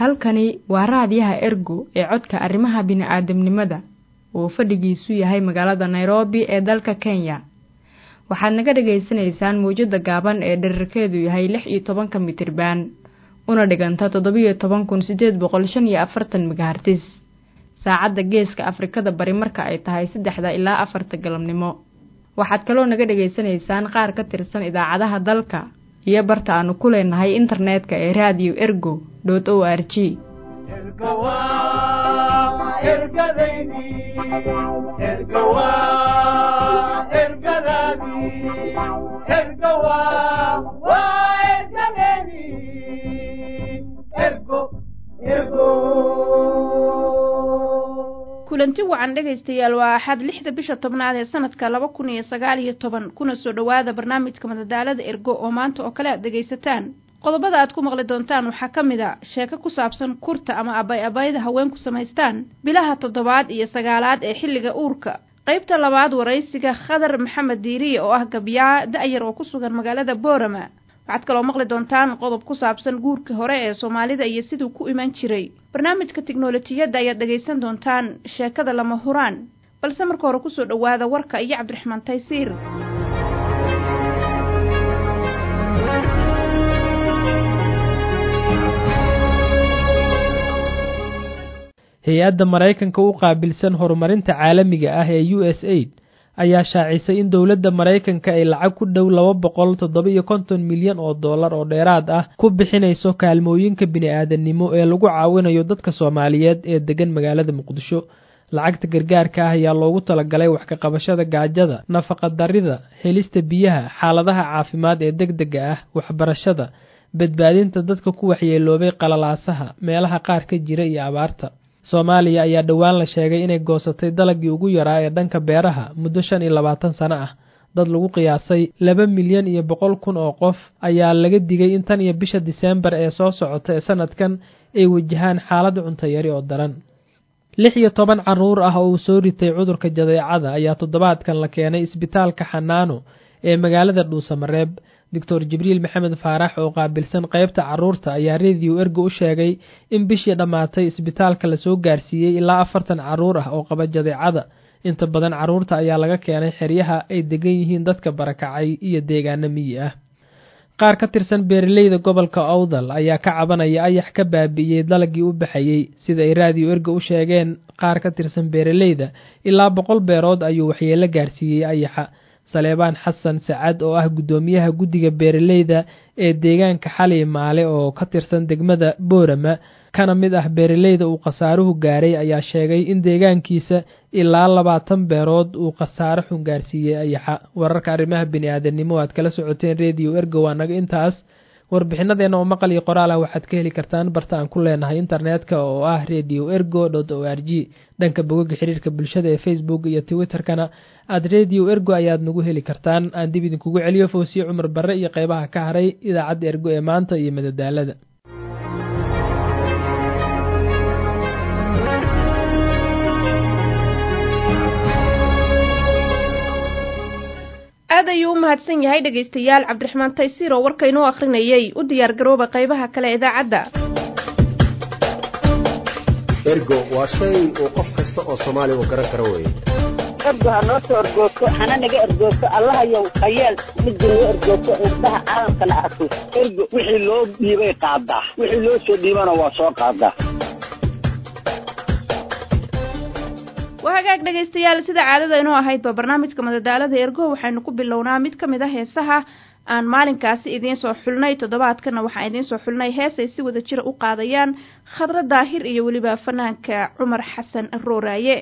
halkani waa raadiyaha ergo ee codka arrimaha bini'aadamnimada oo fadhigiisu yahay magaalada nairobi ee dalka kenya waxaad naga dhagaysanaysaan mawjadda gaaban ee dherarkeedu yahay lix iyo tobanka mitriban una dhiganta toddobiyo toban kun siddeed boqol shan iyo afartan megahartis saacadda geeska afrikada bari marka ay tahay saddexda ilaa afarta galabnimo waxaad kaloo naga dhegaysanaysaan qaar ka tirsan idaacadaha dalka iyo barta aanu ku leenahay internetka ee radio ergo dot o r g kulanti wacan dhegaystayaal waa axad lixda bisha tobnaad ee sanadka laba kun iyo sagaal iyo toban kuna soo dhowaada barnaamijka madadaalada ergo oo maanta oo kale aad dhegaysataan qodobada aad ku maqli doontaan waxaa ka mid a sheeko ku saabsan kurta ama abay abayda haweenku samaystaan bilaha toddobaad iyo sagaalaad ee xilliga uurka qaybta labaad waraysiga khadar maxamed diiriye oo ah gabyaa da-yar oo ku sugan magaalada boorama waxaad kaloo maqli doontaan qodob ku saabsan guurkii hore ee soomaalida iyo siduu ku iman jiray barnaamijka tiknolojiyadda ayaad dhegaysan doontaan sheekada lama huraan balse marka hore kusoo dhowaada warka iyo cabdiraxmaan taysiir hay-adda maraykanka u qaabilsan horumarinta caalamiga ah ee u s aid ayaa shaacisay in dowladda maraykanka ay lacag ku dhow laba boqol toddoba-iyo konton milyan oo dollar oo dheeraad ah ku bixinayso kaalmooyinka bini-aadannimo ee lagu caawinayo dadka soomaaliyeed ee degan magaalada muqdisho lacagta gargaarka ah ayaa loogu talagalay wax ka qabashada gaajada nafaqa darida helista biyaha xaaladaha caafimaad ee deg dega ah waxbarashada badbaadinta dadka ku waxyeeloobay qalalaasaha meelaha qaar ka jira iyo abaarta soomaaliya ayaa dhowaan la sheegay inay goosatay dalagii ugu yaraa ee dhanka beeraha muddo shan iyo labaatan sano ah dad lagu qiyaasay laba milyan iyo boqol kun oo qof ayaa laga digay in tan iyo bisha diseembar ee soo socota ee sanadkan ay wajahaan xaalad cuntayari oo daran lix iyo toban carruur ah oo uu soo ritay cudurka jadeecada ayaa toddobaadkan la keenay isbitaalka xanaano ee magaalada dhuusamareeb doctor jibriil maxamed faarax oo qaabilsan qaybta carruurta ayaa rediyo ergo u sheegay in bishii dhammaatay isbitaalka lasoo gaarsiiyey ilaa afartan carruur ah oo qaba jadeecada inta badan carruurta ayaa laga keenay xeryaha ay degan yihiin dadka barakacay iyo deegaano miyi ah qaar ka tirsan beeraleyda gobolka owdal ayaa ka cabanaya ayax ka baabi'iyey dalagii u baxayey sida ay raadiyo ergo u sheegeen qaar ka tirsan beeraleyda ilaa boqol beerood ayuu waxyeelo gaarsiiyey ayaxa saleebaan xasan sacad oo ah guddoomiyaha guddiga beeraleyda ee deegaanka xali maale oo ka tirsan degmada boorama kana mid ah beeraleyda uu khasaaruhu gaaray ayaa sheegay in deegaankiisa ilaa labaatan beerood uu khasaaro xun gaarsiiyey ayaxa wararka arrimaha bini-aadannimo aad kala socoteen rediyo ergo waa naga intaas warbixinadeenna oo maqal iyo qoraal ah waxaad ka heli kartaan barta aan ku leenahay internetka oo ah radio ergo dot o r g dhanka bogoga xiriirka bulshada ee facebook iyo twitterkana aad radio ergo ayaad nagu heli kartaan aan dib idinkugu celiyo foosiye cumar barre iyo qeybaha ka haray idaacadda ergo ee maanta iyo madadaalada aad ayuu u mahadsan yahay dhegaystayaal cabdiraxmaan taysiir oo warka inoo akhrinayay u diyaar garooba qaybaha kale idaacadda ergo waa shay uu qof kasta oo soomaaliya uu garan karo weye ergo ha noo soo ergoogto hana naga ergoogto allahayow hayeel midda noo ergoogto indhaha caalamkana arko ergo wixii loo dhiibay qaadaa wixii loo soo dhiibana waa soo qaadaa waa hagaag dhegaystayaal sida caadada inoo ahaydba barnaamijka madadaalada ergo waxaynu ku bilownaa mid ka mid a heesaha aan maalinkaasi idiin soo xulnay toddobaadkana waxaan idiin soo xulnay hees ay si wada jira u qaadayaan khadro daahir iyo weliba fanaanka cumar xasan rooraaye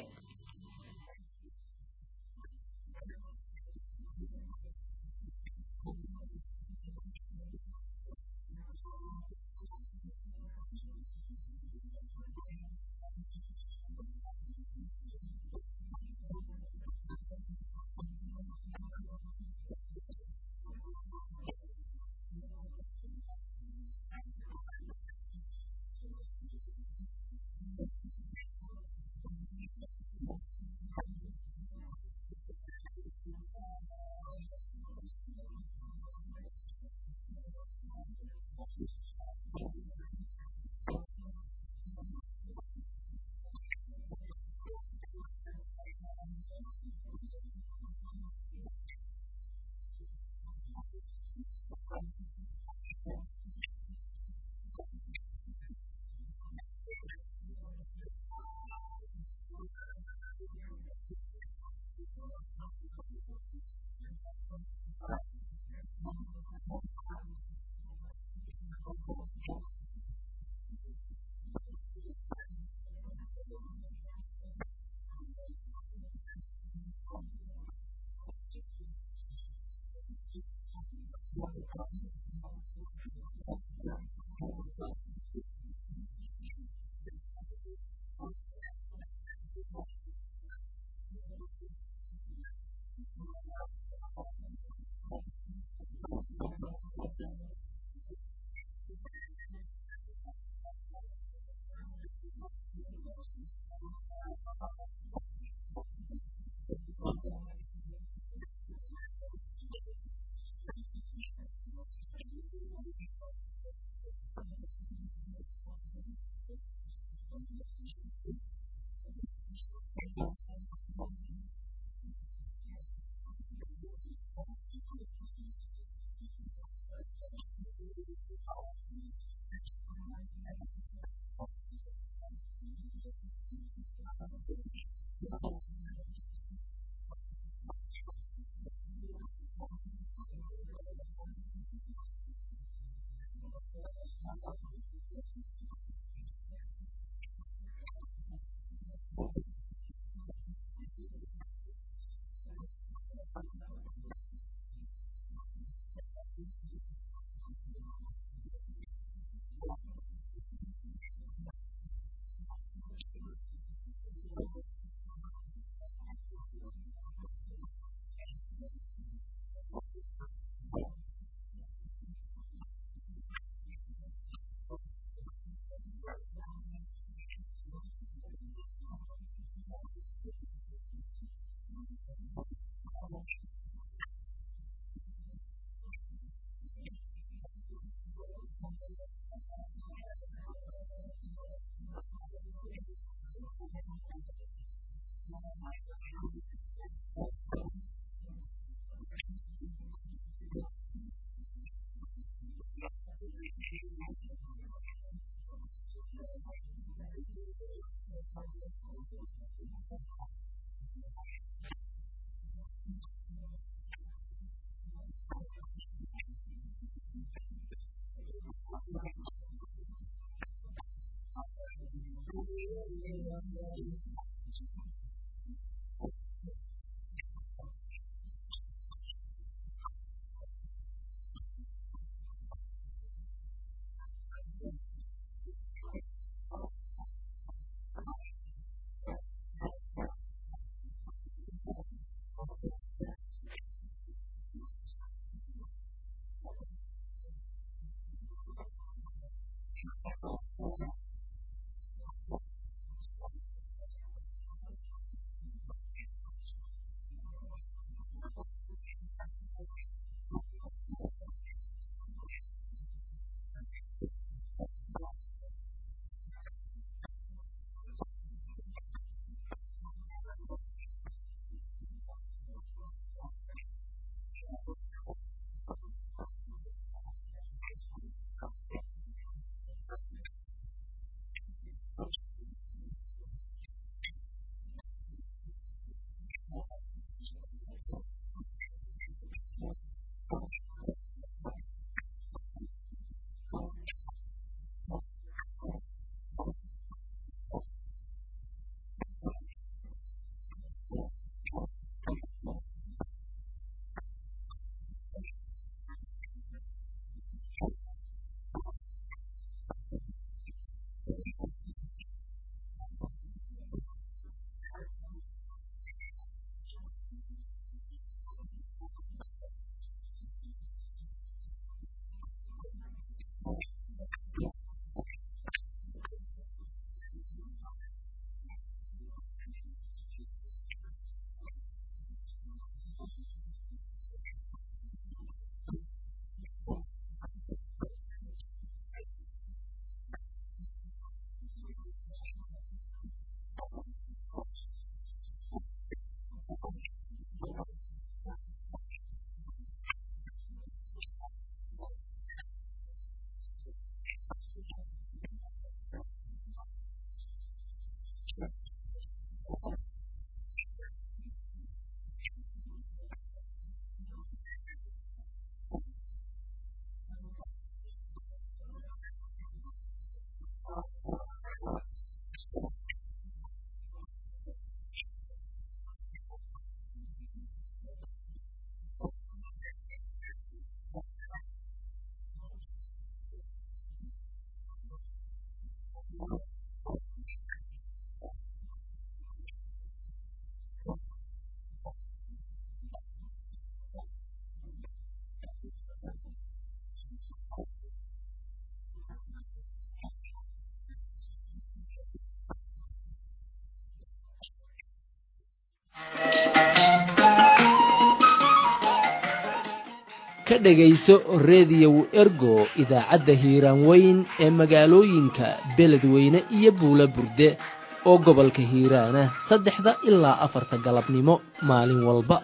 ka dhegayso rediyow ergo idaacadda hiiraan weyn ee magaalooyinka beledweyne iyo buula burde oo gobolka hiiraana saddexda ilaa afarta galabnimo maalin walba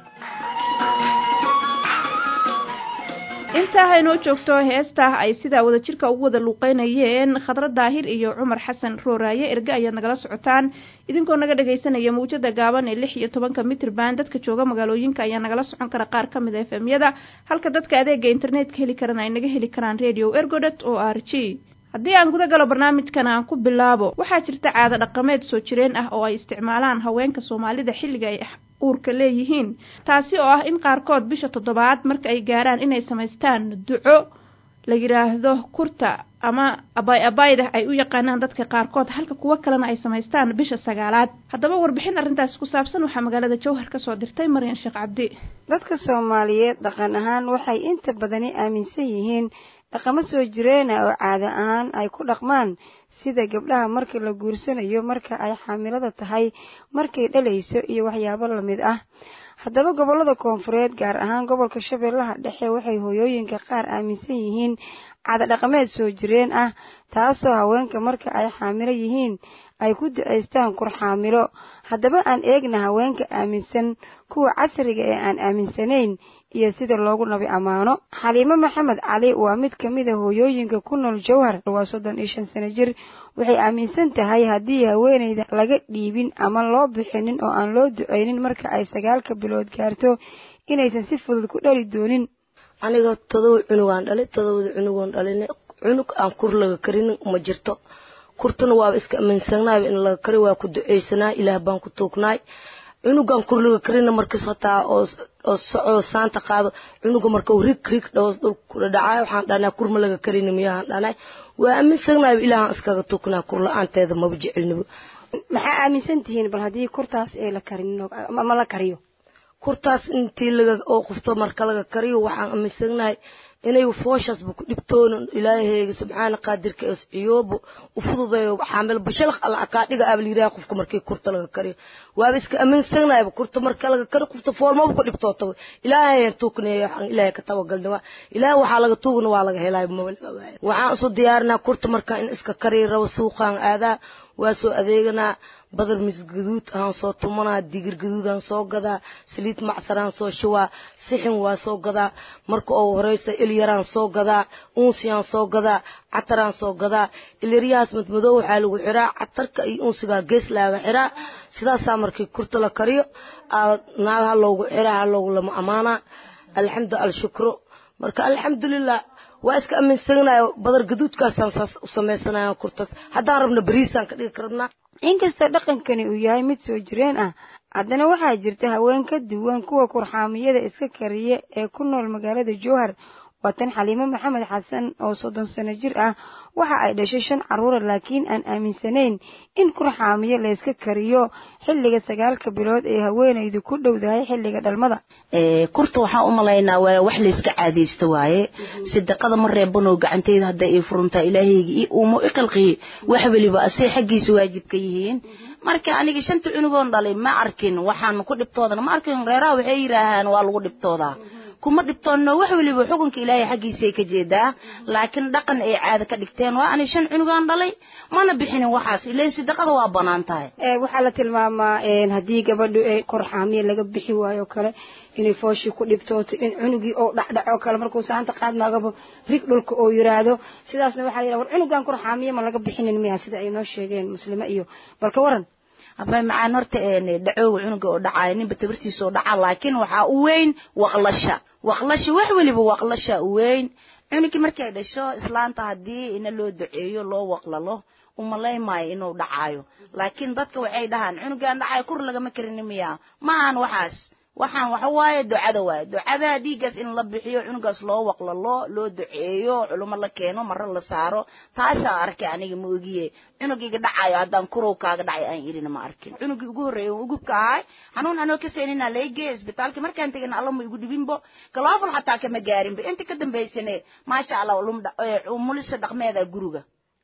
intaa haynoo joogto heestaa ay sidaa wadajirka ugu wada luuqeynayeen khadra daahir iyo cumar xasan rooraaye erge ayaad nagala socotaan idinkoo naga dhagaysanaya mawjada gaaban ee lix iyo tobanka mitrban dadka jooga magaalooyinka ayaa nagala socon kara qaar ka mid a efemyada halka dadka adeega internetka heli karana ay naga heli karaan radio ergodet o r g haddii aan guda galo barnaamijkan aan ku bilaabo waxaa jirta caado dhaqameed soo jireen ah oo ay isticmaalaan haweenka soomaalida xilliga ay uurka leeyihiin taasi oo ah in qaarkood bisha toddobaad marka ay gaaraan inay samaystaan duco la yidhaahdo kurta ama abay abayda ay u yaqaanaan dadka qaarkood halka kuwo kalena ay samaystaan bisha sagaalaad haddaba warbixin arrintaasi ku saabsan waxaa magaalada jowhar kasoo dirtay maryan sheekh cabdi dadka soomaaliyeed dhaqan ahaan waxay inta badani aaminsan yihiin dhaqamo soo jireena oo caado ahaan ay ku dhaqmaan sida gabdhaha marka la guursanayo marka ay xaamilada tahay markay dhalayso iyo waxyaabo lamid ah haddaba gobollada koonfureed gaar ahaan gobolka shabeellaha dhexe waxay hooyooyinka qaar aaminsan yihiin caado dhaqameed soo jireen ah taasoo haweenka marka ay xaamilo yihiin ay ku ducaystaan kurxaamilo haddaba aan eegna haweenka aaminsan kuwa casriga ee aan aaminsanayn iyo sida loogu nabi ammaano xaliimo maxamed cali waa mid ka mid a hooyooyinka ku nool jowhar waa soddon iyo shan sano jir waxay aaminsan tahay haddii haweenayda laga dhiibin ama loo bixinin oo aan loo duceynin marka ay sagaalka bilood gaarto inaysan si fudud ku dhali doonin aniga todoba cunugaan dhalay todobada cunugoon dhalin cunug aan kur laga karin ma jirto kurtuna waaba iska aaminsannaayba in laga kari waa ku duceysanaa ilaah baan ku tuugnaay cunugan kur laga karina markas hataa oo oo socoo saanta qaado cunuga markau rig rig dhawas dhulka kula dhacaayo waxaan dhahnaa kurma laga karini miyahaan dhahnay waa aaminsannaayba ilaahaan iskaga tuugnaa kur la-aanteeda maba jecelniba maxaa aaminsan tihiin bal haddii kurtaas ee la karin ma la kariyo kurtaas intii laga oo qofto marka laga kariyo waxaan aaminsannahay inay fooshaasba ku dhibtoono ilaahayga subxaana qaadirka es ciyoobo u fududeeyo xaamil bashalaq alla kaa dhiga aaba layiraha qofka markii kurta laga kariyo waaba iska aaminsanayba kurta marka laga kariyo qofta foolmaba ku dhibtoota ilaahayan tuugnayo waxaan ilaahay ka tabagalna ilaah waxaa laga tuugna waa laga helaayo maba laga waayo waxaan isu diyaarinaa kurta marka in iska kariyo rabo suuqaan aadaa waa soo adeeganaa badar mis gaduud aan soo tumanaa digir gaduudaan soo gadaa saliid macsaraan soo shubaa sixin waa soo gadaa marka oo horeysa ilyaraan soo gadaa unsiyaan soo gadaa cataraan soo gadaa ilyaryahaas madmadoo waxaa lagu xiraa catarka iyo unsigaa gees laaga xiraa sidaasaa markii kurta la kariyo naagaha loogu xiraa ha loogu lama amaanaa alxamdu alshukro marka alxamdulilah waa iska aaminsanayo badar gaduudkaasaan saas u samaysanayo kurtaas haddaan rabna beriisaan ka dhigi karabnaa inkastoo dhaqankani uu yahay mid soo jireen ah haddana waxaa jirta haween ka duwan kuwa kurxaamiyada iska kariya ee ku nool magaalada jowhar waa tan xaliimo maxamed xasan oo soddon sano jir ah waxa ay dhashay shan carruura laakiin aan aaminsanayn in kurxaamiyo layska kariyo xilliga sagaalka bilood ee haweenaydu ku dhowdahay xilliga dhalmada kurta waxaan u malaynaa waa wax layska caadaysta waaye sadaqada ma reebanoo gacanteyda hadday ii furuntaa ilaahayga ii uumo i qalqiye wax weliba asay xaggiisa waajib ka yihiin marka aniga shanta cunugoon dhalay ma arkin waxaan ku dhibtoodana ma arkin reeraha waxay yidhaahaan waa lagu dhibtoodaa kuma dhibtoonno wax weliba xukunka ilaahay xaggiisay ka jeedaa laakiin dhaqan ay caada ka dhigteen waa ani shan cunugaan dhalay mana bixinin waxaas ileen sadaqada waa banaan tahay waxaa la tilmaamaa haddii gabadhu ee korxaamiya laga bixi waayo kale inay fooshii ku dhibtooto in cunugii oo dhacdhaco kale markuu saanta qaadmaagaba rig dhulka oo yiraahdo sidaasna waxaa la yidhaha war cunugan korxaamiya ma laga bixinin miya sida ay noo sheegeen muslimo iyo balka waran abay macaan horta dhacooga cunuga oo dhacaayo ninba tabartiisa oo dhacaa laakiin waxaa u weyn waqlasha waqlasha wax weliba waqlasha u weyn cunugii markay dhasho islaanta haddii ina loo duceeyo loo waqlalo umalaymaayo inuu dhacaayo laakiin dadka waxay dhahaan cunugaan dhacayo kur lagama karini miya ma ahan waxaas waxaan waxa waaye ducada waaye ducada dhiiggaas in la bixiyo cunugaas loo waqlalo loo duceeyo culumo la keeno maro la saaro taasaa arkay aniga ma ogiye cunugiga dhacayo haddaan kurow kaaga dhacay aan irina ma arkin cunugii ugu horreeyay ugubka ahay xanuun anoo ka seenina laygee isbitaalka markaan tegin alla ma igu dhibinbo galoofal xataa kama gaarinba inta ka dambaysane maasha allah mulisa dhaqmeeda guriga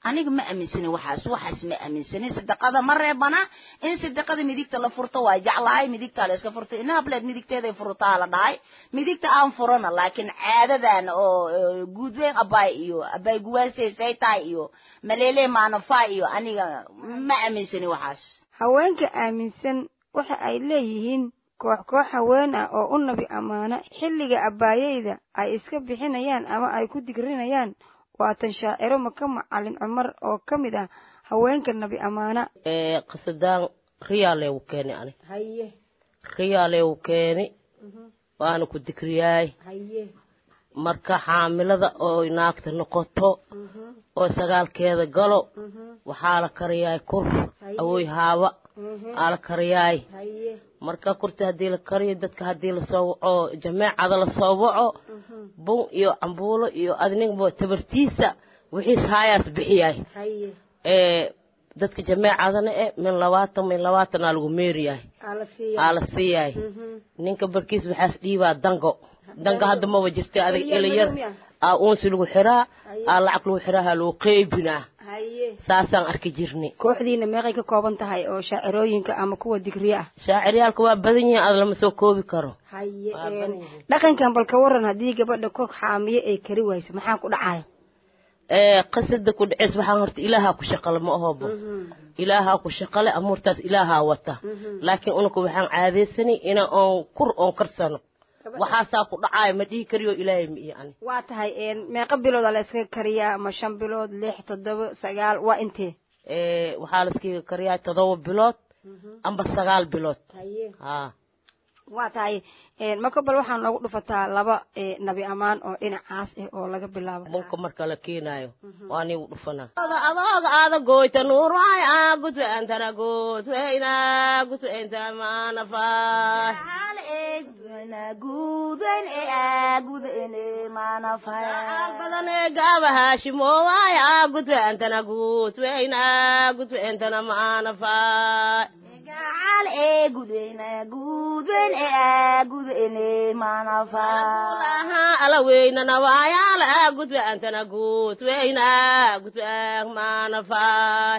aniga ma aaminsanin waxaas waxaas ma aaminsanin sadaqada ma reebana in sadaqada midigta la furto waa jeclahay midigta la iska furto ina hableed midigteeday furtaa la dhahay midigta aan furana laakiin caadadan oo guudweyn abaay iyo abaay guwaasey say tahay iyo maleele maanafa iyo aniga ma aaminsanin waxaas haweenka aaminsan waxa ay leeyihiin koox koox haween ah oo u nabi ammaano xilliga abbaayeyda ay iska bixinayaan ama ay ku digrinayaan waatan shaaciro maka macalin cumar oo ka mid ah haweenka nabi ammaana qasadaan riyaaleewu keeni ani haye riyaaleewu keeni waana ku digriyaay haye marka xaamilada oo naagta noqoto oo sagaalkeeda galo waxaa la kariyaay kur awoy haaba aa la kariyaay haye marka kurta haddii la kariyo dadka haddii lasoo waco jameecada lasoo waco bun iyo cambuulo iyo adnigbo tabartiisa wixiis haayaas bixiyaay haye ee dadka jameecadana e min labaatan min labaatan aa lagu meeriyahay ala aa la siiyahay ninka barkiis waxaas dhiibaa dango dango hadda maba jirta adag ilayar aa uunsi lagu xiraa aa lacag lagu xiraa haa lagu qeybinaa haye saasaan arki jirnay kooxdiina meeqay ka kooban tahay oo shaacirooyinka ama kuwa digriye ah shaaciryaalka waa badan yihiin aad lama soo koobi karo haye Waa badan yihiin. dhaqankan bal ka waran haddii gabadha kor xaamiye ay kari wayso maxaa ku dhacaya ee qasada ku dhaceys waxaan horta ilaahaa ku shaqale ma ahobo ilaahaa ku shaqale amuurtaas ilaahaa wata laakiin unaka waxaan caadaysanay ina oon kur oon karsano waxaasaa ku dhacaayo ma dhihi kariyo ilaahay ma iyo ani waa tahay meeqa bilooda la iskaga kariyaa ma shan bilood lix toddoba sagaal waa intee ee waxaa laskiga kariyaa todoba bilood amba sagaal bilood haye haa waa tahay maka bal waxaa noogu dhufataa laba eh, nabi ammaan oo dhinacaas ah oo laga bilaabo bunka marka la keenaayo waa nigu dhufanaa adooga aada goyta nuuray aa gudwe antana gudweyna gudweynta maanafaay badan ee gaaba haashimoowaay aa gudwe antana gudweyna gudweyntana maanafaay laha ala weynana waayaala aa gudwe antana gudweyna gudweeg maanafaay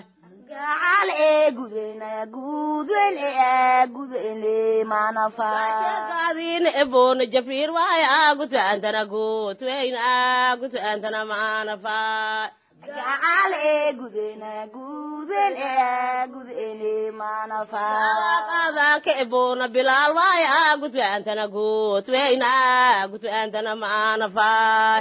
gaadiina eboona jafiir waaya aa gudwe antana gudweyna gudwe antana maanafaay qaadaanka eboona bilaal waaya aa gudwe antana gudweyna gudwe antana maanafaay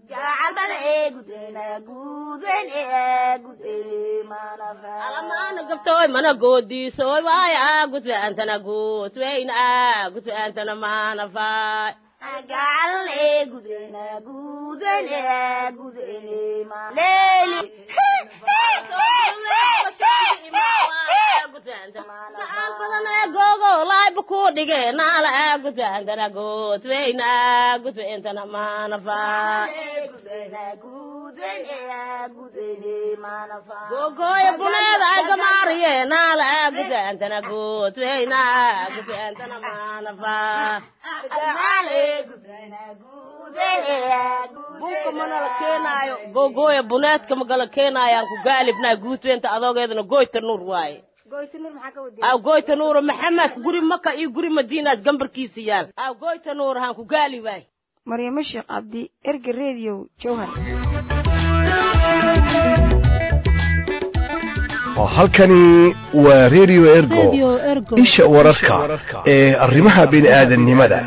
alamaana gabtooy mana goodiisooy waaya aa gudwe antana gudweyna gudwe antana maanafaay gogo laayba ku dhige naala aa gudwe antana gudweyna gudwe intana maanafaay gogoya buneeda ay gamaariye naala aa gudwe antana gudweyna gudwe antana maanafaay bunka mana la keenaayo gogoya buneedka magala keenaayaan ku gaalibnaa guutweenta adoogeedana goyta nuur waaye goytinur maxaa ka wadi aw goyta nuura maxamed guri maka iyo guri madiinaas gambarkiisa yaal aw goyta nuur haan ku gaali waay maryamo sheekh cabdi erga radio jowhar halkani waa radio ergo isha wararka ee arrimaha bini'aadanimada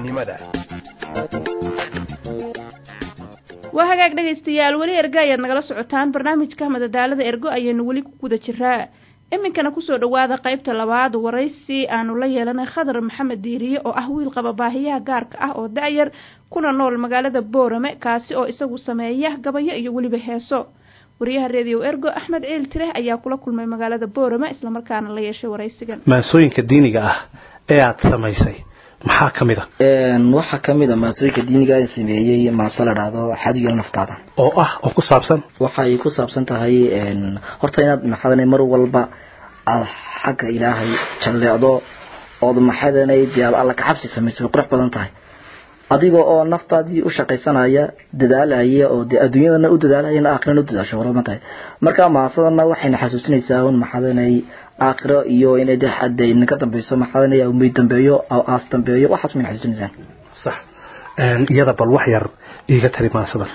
waa hagaag dhegaystayaal weli erga ayaad nagala socotaan barnaamijka madadaalada ergo ayaynu weli ku guda jiraa iminkana kusoo dhowaada qaybta labaad waraysi aanu la yeelanay khadar maxamed diiriye oo ah wiil qaba baahiyaha gaarka ah oo da-yar kuna nool magaalada boorame kaasi oo isagu sameeya gabayo iyo weliba heeso wariyaha redio ergo axmed ciil tireh ayaa kula kulmay magaalada boorame islamarkaana la yeeshay waraysigan maansooyinka diiniga ah ee aada samaysay maxaa ka mid a waxaa kamid a maasooyinka diiniga aan sameeyey maase la dhahdo xaduyal naftaada oo ah oo ku saabsan waxay ku saabsan tahay horta inaad maxadanay mar walba aada xagga ilaahay jalleecdo ood maxadanay dee aad alla kacabsi samayso way qurux badan tahay adiga oo naftaadii u shaqaysanaya dadaalaya oo dee adduunyadana u dadaalaya aakhirana u dadaasho warama tahay marka mahadsadana waxayna xasuusinaysaa un maxadanay aakhiro iyo inay dee xadda idinka dambeyso maxadanay umay dambeeyo aw aas dambeeyo waxaas mayna xasuusinaysaa sax iyada bal wax yar iiga tari maasadan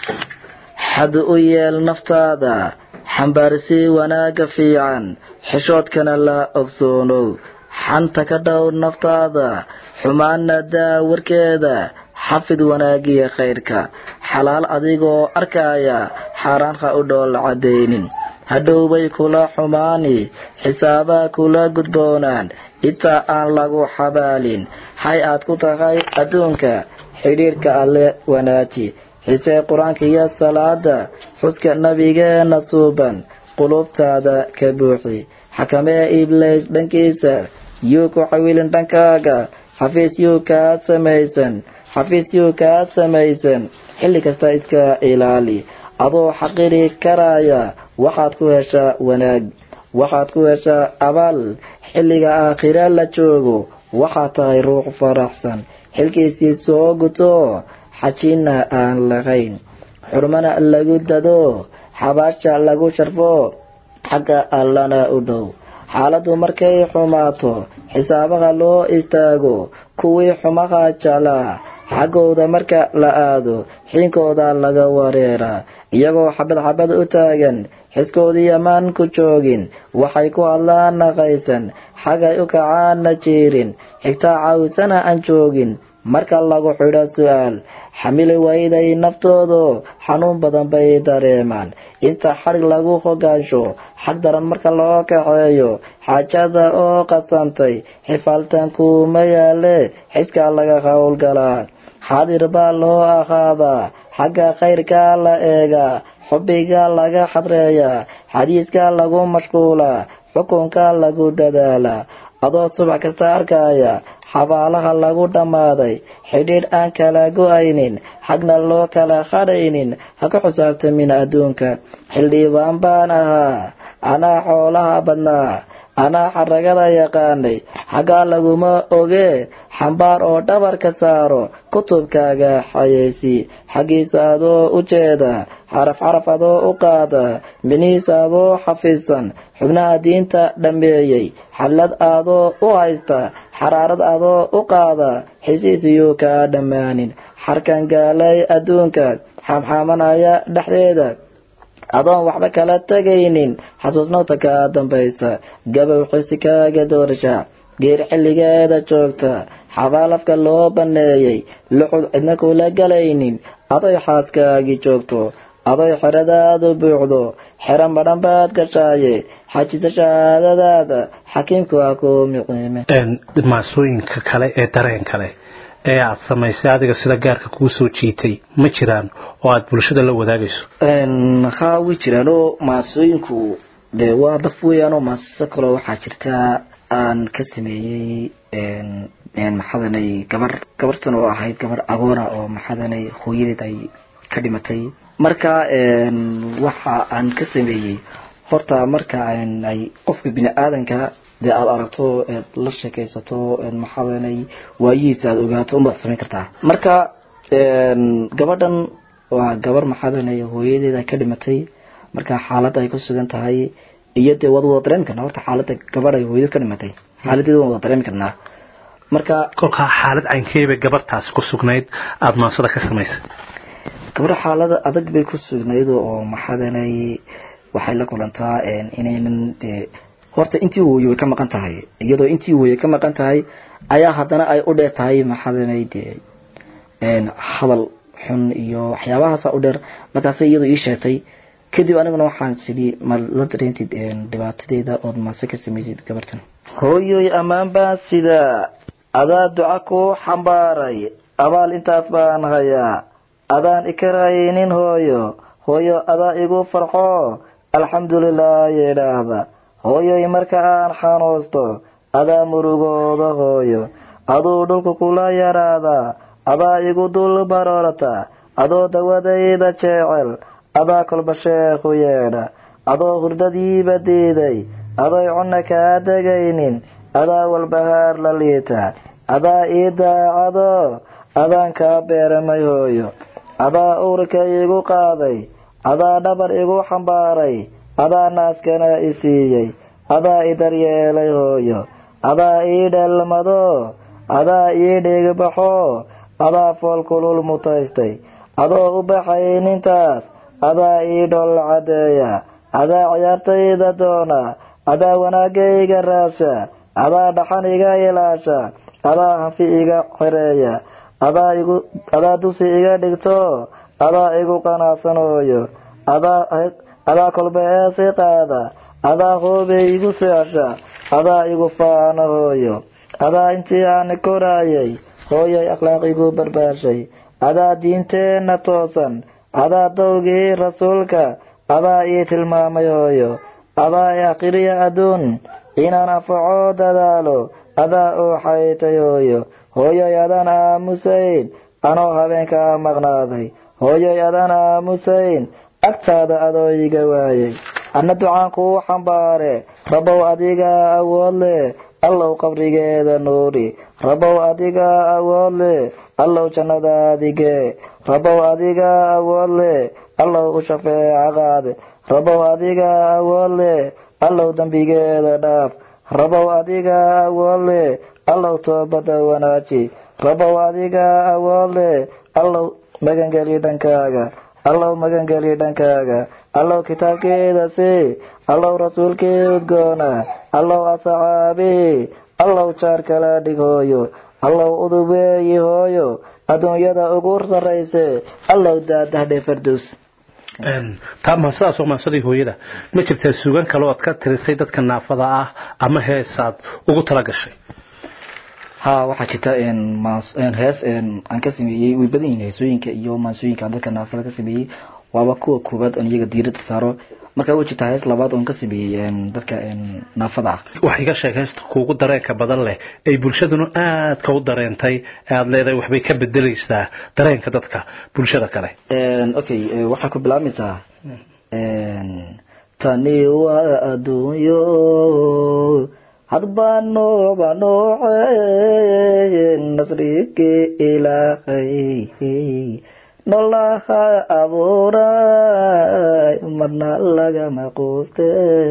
xad u yeel naftaada xambaarsii wanaaga fiican xishoodkana la ogsoonow xanta ka dhow naftaada xumaana daa warkeeda xafid wanaagiya khayrka xalaal adigoo arkaya xaaraan ha u dhool cadaynin hadhowbay kula xumaani xisaabaa kula gudboonaan intaa aan lagu xabaalin hay aad ku tahay adduunka xidhiirka alle wanaaji xisee qur-aanka iyo salaada xuska nabigeena suuban qulubtaada ka buuxi xakamee iblays dhankiisa yuu ku xawilin dhankaaga xafiis yuu kaa samaysan xafiis yuu kaa samaysan xilli kasta iska ilaali adoo xaqiri karaya waxaad ku heshaa wanaag waxaad ku heshaa abaal xilliga aakhira la joogo waxaad tahay ruux faraxsan xilkiisii soo guto xajina aan lahayn xurmana lagu dado xabaasha lagu sharfo xagga allana u dhow xaaladdu markay xumaato xisaabaha loo istaago kuwii xumaha jeclaa xaggooda marka la aado xiinkooda laga wareeraa iyagoo xabad xabad u taagan xiskoodii amaan ku joogin waxay ku hadlaan naqaysan xagay u kacaana jiirin xigtaa cawsana aan joogin marka lagu xidho su-aal xamili wayday naftoodu xanuun badan bay dareemaan inta xadhig lagu hogaansho xag daran marka loo kaxeeyo xaajada oo qasantay xifaaltan kuuma yaale xiskaa laga howlgalaa xaadir baa loo ahaadaa xagga khayrkaa la eegaa xubbiga laga xadreeyaa xadiiska lagu mashquulaa xukunka lagu dadaalaa adoo subax kasta arkaya xabaalaha lagu dhammaaday xidhiidh aan kala go-aynin xagna loo kala qadhaynin ha ka xusaabtamin adduunka xildhibaan baan ahaa anaa xoolaha badnaa anaa xaragada yaqaanay xaggaa laguma oge xambaar oo dhabarka saaro kutubkaaga xayeysi xaggiisa adoo u jeeda xaraf xaraf adoo u qaada minihiisa adoo xafiidsan xubnaha diinta dhammeeyey xallad adoo u haysta xaraarad adoo u qaada xisiisiyuu kaa dhammaanin xarkan gaalay adduunka xamxaamanaya dhexdeeda adoon waxba kala tegaynin xasuusnowta kaa dambaysa gabow xisi kaaga doorsha geer xilligeeda joogta xabaalafka loo banneeyey luxud cidna kula galaynin adoy xaaskaagii joogto adoy xeradaadu buuxdo xero madhan baad gashaaye xajisa shahaadadaada xakiimku waa ku miciime maasooyinka kale ee dareen kale ee aad samaysay adiga sida gaarka kuu soo jiitay ma jiraan oo aad bulshada la wadaagayso haa way jiraan oo maasooyinku dee waa daf weeyaan oo maaso kaloo waxaa jirtaa aan ka sameeyey maxadanay gabar gabartan oo ahayd gabar agoona oo maxadanay hooyadeed ay ka dhimatay marka waxa aan ka sameeyey horta marka ay qofka bini aadanka dee aada aragto eed la sheekaysato maxadanay waayihiisa aada ogaato unbaad samayn kartaa marka gabadhan waa gabar maxadanay hooyadeeda ka dhimatay marka xaaladda ay ku sugan tahay iyo dee waad wada dareemi karnaa horta xaaladda gabadh ay hooyadeed ka dhimatay xaaladeeda waan wada dareemi karnaa marka kolkaa xaalad caynkeebay gabartaasi ku sugnayd aada maansada ka samaysay gabadha xaalada adag bay ku sugnayd oo maxadanay waxay la kulantaa inaynan dee horta intii wooye way ka maqan tahay iyadoo intii wooye ka maqan tahay ayaa haddana ay u dheer tahay maxadanay dee hadal xun iyo waxyaabahaasa u dheer markaasay iyadoo ii sheegtay kadib aniguna waxaan sidhi ma la dareentid dhibaatadeeda ood maase ka samaysid gabartan hooyoy ammaan baan sidaa adaa duca ku xambaaray abaal intaas baan hayaa adaan ikaraynin hooyo hooyo adaa igu farxo alxamdulilah yidhaahda hooyoy marka aan xanuusto adaa murugooda hooyo aduu dhulku kula yaraadaa adaa igu dul baroorata adoo dawadayda jecel adaa kolba sheekhu yeedha adoo hurdadiiba diiday adoy cunna kaa degaynin adaa walbahaar la liita adaa ii daacado adaan kaa beeramay hooyo adaa uurka igu qaaday adaa dhabar igu xambaaray adaa naaskana i siiyey adaa i daryeelay hooyo adaa ii dheelmado adaa ii dhigbaxo adaa fool kulul mutaystay adoo u baxay nintaas adaa ii dhol cadeeya adaa ciyaartayda doona adaa wanaagayga raasha adaa dhaxan iga ilaasha adaa hanfi iga xireeya adaa igu adaa dusi iga dhigto adaa igu qanacsanooyo adaa adaa kolba eesi qaada adaa hoobey igu seesha adaa igu faana hooyo adaa intii aan koraayay hooyay akhlaaq igu barbaashay adaa diinteenna toosan adaa dawgii rasuulka adaa ii tilmaamay hooyo adaa i akhriya adduun inaan anfaco dadaalo adaa oo xaytay hooyo hooyoy adaan aamusayn anoo habeenkaa maqnaaday hooyoy adaan aamusayn agtaada adoo iga waayay anna ducaan kuu xambaare rabow adigaa awood leh allow qabrigeeda nuuri rabow adigaa awood leh allow jannadaadigee rabow adigaa awood leh allow u shafeeca qaade rabow adigaa awood leh allow dembigeeda dhaaf rabow adigaa awood leh allow toobada wanaaji rabow adigaa awood leh allow magangeli dhankaaga allow magangeli dhankaaga allow kitaabkeeda sii allow rasuulkii udgoona allow asxaabii allow jaar kala dhig hooyo allow udubeeyi hooyo adduunyada ugu sarrayse allow daadahdhe farduus taa maasadaas oo maasadii hooyada ma jirtaa suugan kale oad ka tirisay dadka naafada ah ama heesaad ugu tala gashay ha waxaa jirta hees aan ka sameeyey way badan yihiin heesooyinka iyo maasooyinka aan dadka naafada ka sameeyey waaba kuwa koowaad oon iyaga diirada saaro marka way jirtaa hees labaad oon ka sameeyey dadka naafada ah wax iga sheeg heesta kuugu dareenka badan leh ay bulshaduna aadka u dareentay ee aada leedahay waxbay ka bedeleysaa dareenka dadka bulshada kale okay waxaa ku bilaabmaysaa tani waa adduunyo hadba nooba nooce nasrigii ilaahay nolaha abuuray marna lagama quuste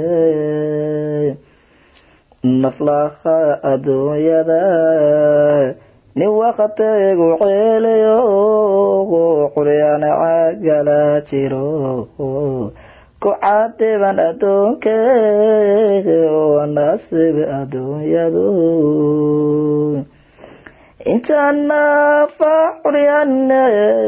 naflaha adduunyada nin wakategu ceelayo quryana cagala jiro ku cadiban adduunke waa nasiib adduunyadu intanafa curyane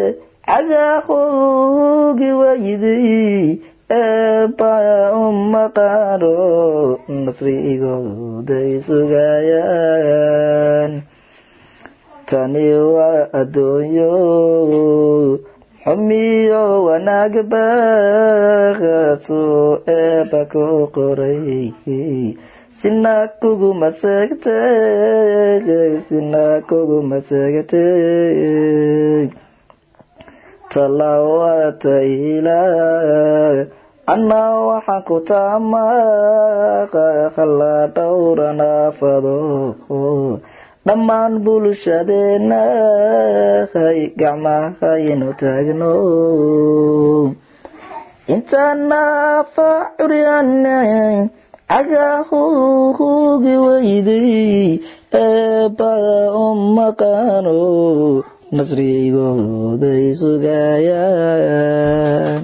cagaaqugi waydi eeba umaqaano nasrigooday sugayaan tani waa adduunyo xumiyo wanaagba suu eeba ku qoray sina kuguma seegte sina kuguma seegte talaawata ila anna waxaan ku taamaqa khala dhowranaafado dhammaan bulshadeena hay gacmahaynu taagno intanafa curyane cagaahugi weyday eeba umaqaano nasrigooday sugayaan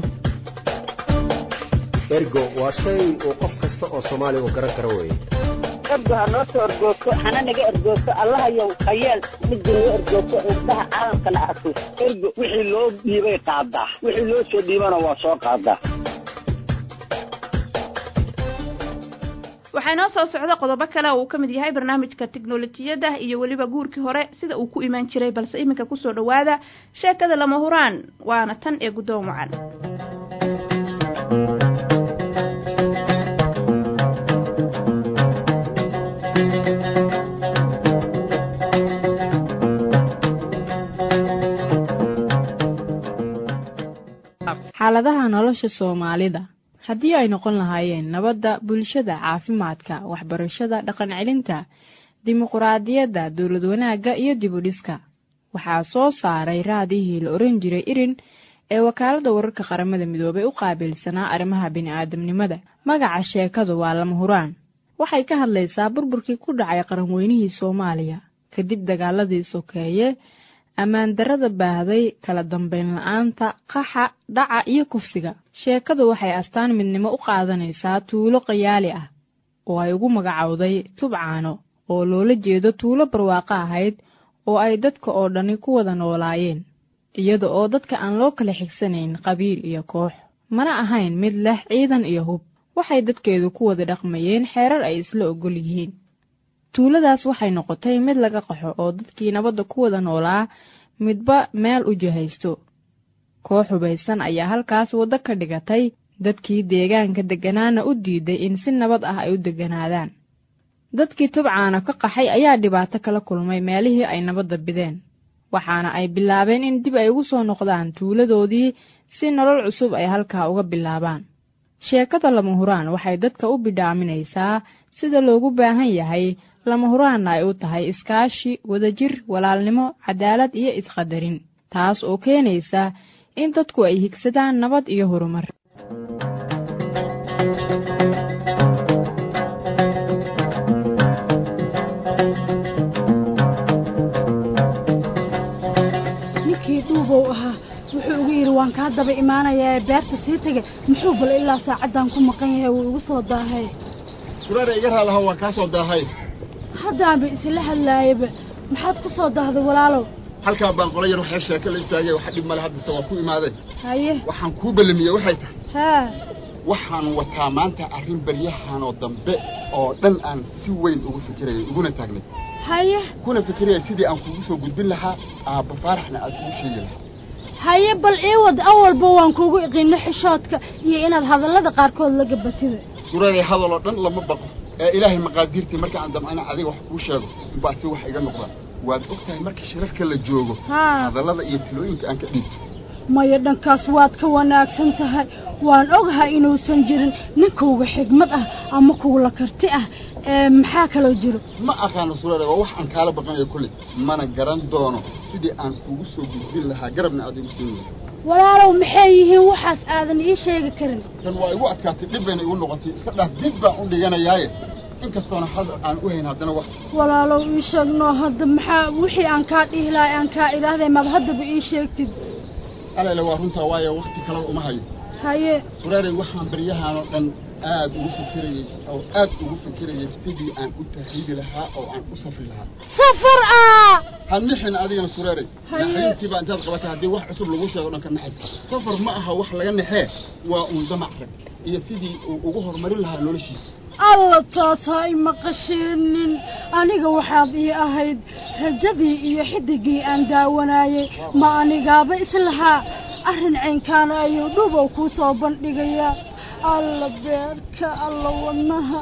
ergo waa shay uu qof kasta oo soomaaliya uu garan karo weye ergo ha noo soo ergoogto hana naga ergoogto allahayow khayeel midda noo ergoogto indhaha caalamkana arko ergo wixii loo dhiibay qaadaa wixii loo soo dhiibana waa soo qaadaa waxaa inoo soo socda qodobo kale oo uu ka mid yahay barnaamijka tiknolojiyadda iyo weliba guurkii hore sida uu ku imaan jiray balse iminka kusoo dhowaada sheekada lama huraan waana tan ee guddoon wacan xaaladaha nolosha soomaalida haddii ay noqon lahaayeen nabadda bulshada caafimaadka waxbarashada dhaqan celinta dimuquraadiyadda dowlad wanaagga iyo dib u dhiska waxaa soo saaray raadihii la oran jiray irin ee wakaaladda wararka qaramada midoobay u qaabilsanaa arrimaha bini'aadamnimada magaca sheekadu waa lama huraan waxay ka hadlaysaa burburkii ku dhacay qaranweynihii soomaaliya kadib dagaaladii sokeeye ammaan darrada baahday kala dambayn la-aanta qaxa dhaca iyo kufsiga sheekadu waxay astaan midnimo u qaadanaysaa tuulo qayaali ah oo ay ugu magacowday tubcaano oo loola jeedo tuulo barwaaqo ahayd oo ay dadka oo dhani ku wada noolaayeen iyada oo dadka aan loo kala xigsanayn qabiil iyo koox mana ahayn mid leh ciidan iyo hub waxay dadkeedu ku wada dhaqmayeen xeerar ay isla ogol yihiin tuuladaas waxay noqotay mid laga qaxo oo dadkii nabadda ku wada noolaa midba meel u jihaysto koox hubaysan ayaa halkaas waddo ka dhigatay dadkii deegaanka degganaana u diiday in si nabad ah ay u degganaadaan dadkii tubcaana ka qaxay ayaa dhibaato kala kulmay meelihii ay nabadda bideen waxaana ay bilaabeen in dib ay ugu soo noqdaan tuuladoodii si nolol cusub ay halkaa uga bilaabaan sheekada lama huraan waxay dadka u bidhaaminaysaa sida loogu baahan yahay lama huraanna ay u tahay iskaashi wadajir walaalnimo cadaalad iyo isqadarin taas oo keenaysa in dadku ay higsadaan nabad iyo horumar ninkii dhuubow ahaa wuxuu ugu yidhi waan kaa daba imaanayaa beerta sii tegay muxuu bal ilaa saacaddan ku maqan yahay wuu igu soo daahay suraare iga raalaha waan kaa soo daahay haddaanba isla hadlaayaba maxaad ku soo daahday walaalow halkaa baan qola yar waxaa sheeko la istaagay waxa dhib male haddase waa ku imaaday haye waxaan kuu ballamiyey waxay tahay haa waxaan wataa maanta arrin baryahanoo dambe oo dhan aan si weyn ugu fikirayay uguna taagnay haye kuna fikiraya sidii aan kugu soo gudbin lahaa aabba faaraxna aad kugu sheegi lahaa haye bal ii wad awalba waan kugu iqino xishoodka iyo inaad hadallada qaarkood la gabatida suraare hadaloo dhan lama baqo ee ilaahay maqaadiirtii marka aan damcana adiga wax kuu sheego inbaa si wax iga noqda waad og tahay marka shirarka la joogo haa hadallada iyo tilooyinka aan ka dhiibto maya dhankaas waad ka wanaagsan tahay waan ogahay inuusan jirin ninkauga xigmad ah ama kuula karti ah ee maxaa kaloo jiro ma aqaano suraare waa wax aan kaala baqanayo kolley mana garan doono sidii aan kugu soo gudbin lahaa garabna aad igu siin lahaa walaalow maxay yihiin waxaas aadan ii sheegi karin tan waa igu adkaatay dhib bayna igu noqotay iska dhaaf dib baan u dhiganayaaye inkastoona hadal aan u hayn haddana wax walaalow ii sheegnoo hadda maxaa wixii aan kaa dhihi lahay aan kaa idhaahday maad haddaba ii sheegtid alele waa runtaa waayo wakti kaleba uma hayo haye suraarey waxaan baryahanoo dhan aad ugu fikirayey oo aad ugu fikirayey sidii aan u tahriibi lahaa oo aan u safri lahaa safar ah ha nixin adigana suraarey Haye. naxariintiibaa intaad qabatay haddii wax cusub lagu sheego dhan ka naxay safar ma aha wax laga naxee waa uun damac rag iyo sidii uu ugu horumarin lahaa noloshiisa alla taataa ima qasheenin aniga waxaad ii ahayd rajadii iyo xidigii aan daawanayay ma anigaaba islahaa arrin caynkaana ayuu dhubow kuu soo bandhigayaa alla beerka alla wadnaha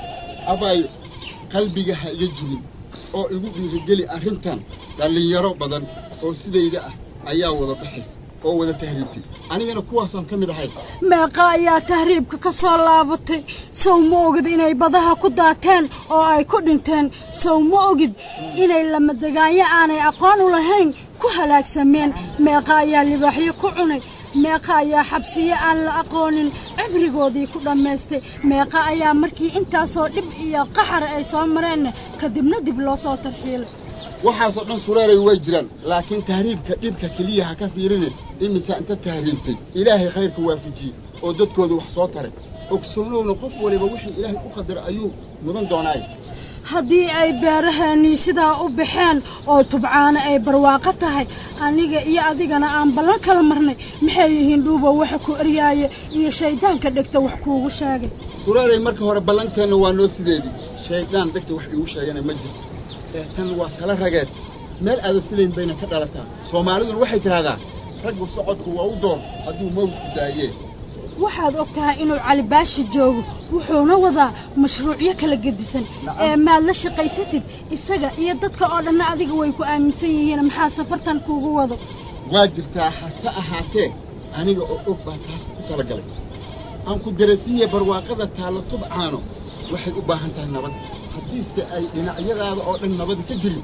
abaayo qalbiga ha iga jibin oo igu dhiirigeli arrintan dhallinyaro badan oo sidayda ah ayaa wada baxaysa oo wada tahriibtay anigana kuwaasaan ka mid ahay meeqa ayaa tahriibka ka soo laabatay sow ma ogid inay badaha ku daateen oo ay ku dhinteen sow ma ogid inay lamadegaanyo aanay aqoon u lahayn ku halaagsameen meeqa ayaa libaaxyo ku cunay meeqa ayaa xabsiyo aan la aqoonin cibrigoodii ku dhammaystay meeqa ayaa markii intaasoo dhib iyo qaxar ay soo mareenna kadibna dib loo soo tarxiilay waxaasoo dhan sureeray way jiraan laakiin tahriibka dhibka keliya ha ka fiirine iminka inta tahriibtay ilaahay khayrka waafajiyey oo dadkooda wax soo taray ogsoonowna qof waliba wixii ilaahay u qadaray ayuu mudan doonaay haddii ay beeraheennii sidaa u baxeen oo tubcaano ay barwaaqo tahay aniga iyo adigana aan ballan kala marnay maxay yihiin dhuubo waxa ku eryaaya iyo shayddaanka dhegta wax kuugu sheegay sureeray marka hore ballanteenna waa noo sideedii shayddaan dhegta wax iigu sheegana ma jirto ee tan waa tala rageed meel aada filayn bayna ka dhalataa soomaaliduna waxay tidhahdaa raggu socodku waa u door hadduu mawdku daayee waxaad og tahay inuu cali baashi joogo wuxuuna wadaa mashruucyo kala gedisan ee maad la shaqaysatid isaga iyo dadka oo dhanna adiga way ku aaminsan yihiin maxaa safartan kuugu wado waa jirtaa hase ahaatee aniga oo og baa taas ku talagalay aan ku darasiiye barwaaqada taalla tubcaano waxay u baahan tahay nabad haddiise ay dhinacyadaada oo dhan nabadi ka jirin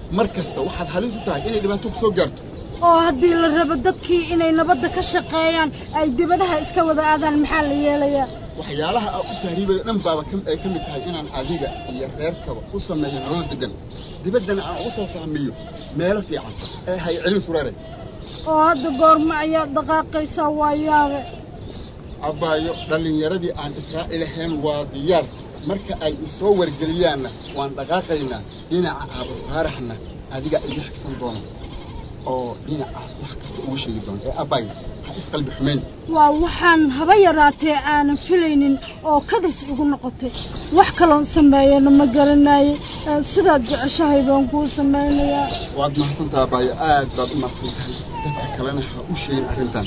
mar kasta waxaad halis u tahay inay dhibaato ku soo gaarto oo haddii la rabo dadkii inay nabadda ka shaqeeyaan ay dibadaha iska wada aadaan maxaa la yeelayaa waxyaalaha aa u tahriibaya dhan baaba ay ka mid tahay inaan adiga iyo reerkaba u sameeyo nolol degan dibaddana aan ugu soo sahmiyo meelo fiican ee hay celin sureeray oo hadda goorma ayaad dhaqaaqaysaa waa yaabe abbaayo dhallinyaradii aan israa'iil ahayn waa diyaar marka ay isoo wargeliyaanna waan dhaqaaqaynaa dhinaca aabufaaraxna adiga iga xigsan doona oo dhinacaas wax kasta ugu sheegi doona ee abbaayo ha isqalbi xumayn waa waxaan haba yaraatee aanan filaynin oo kadis igu noqotay wax kaloon sameeyana ma garanaye sidaad jeceshahay baan kuu samaynayaa waad mahadsantaha abbaayo aad baad u mahadsan tahay dadka kalena ha u sheegin arrintan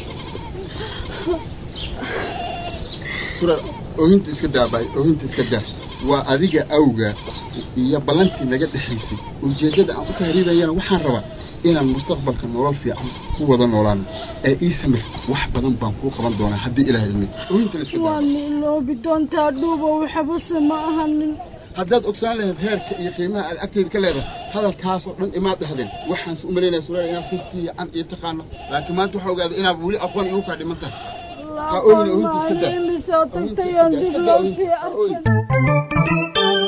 sura oohinta iska daa abbaayo oohinta iska daa waa adiga awga iyo ballantii naga dhexaysay ujeeddada aan u tahriibayana waxaan rabaa inaan mustaqbalka nolol fiican ku wada noolaano ee ii samir wax badan baan kuu qaban doonaa haddii ilaah ilmi oohinta iska daa waa niiloobi doontaa dhuuba waxbase ma ahanin haddaad ogsaan lahayd heerka iyo qiimaha aad agteyda ka leedahay hadalkaasoo dhan imaad dhahdeen waxaanse u malaynaya sureer inaad si fiican iyo taqaano laakiin maanta waxaa ogaaday inaad weli aqoon igu kaa dhiman tahay ha ooyina oohinta iska daa imisoo tagtayoon dib loo sii arkin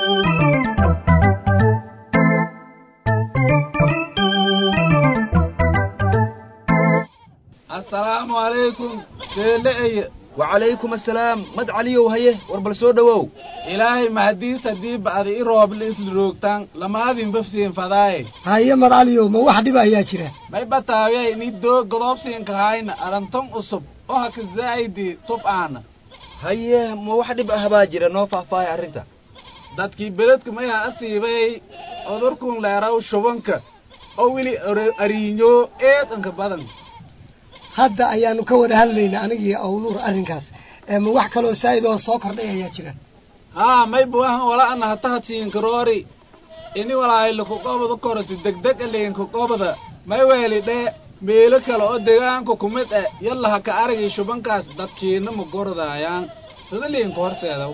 assalaamu calaykum seele eye wacalaykum assalaam mad caliyow haye war bal soo dhowow ilaahay mahadiis haddii ba'di i rooble isla roogtaan lamaadin bafsiin fadaaye haye mad caliyow ma wax dhiba ayaa jira may bataawiye ini doo godoobsiinka hayna arantan cusub oo haka zaa'idi tub aana haye ma wax dhib ah baa jira noo faahfaahay arrinta dadkii beledka mayaa asiibay cudurkun leeraw shubanka oo weli ariinyo eedanka badan hadda ayaanu ka wada hadlaynaa anigii awluur arrinkaas ma wax kaloo saa'id oo soo kordhay ayaa jira haa may buahan wala ana hatahadsiinkaroori ini walaayla kuqobada koroti degdeg aliinka qobada may weeli dhee meelo kale oo deegaanka kumid eh yalla ha ka aragay shubankaas dadkiina ma gordaayaan sida liinka horteedaw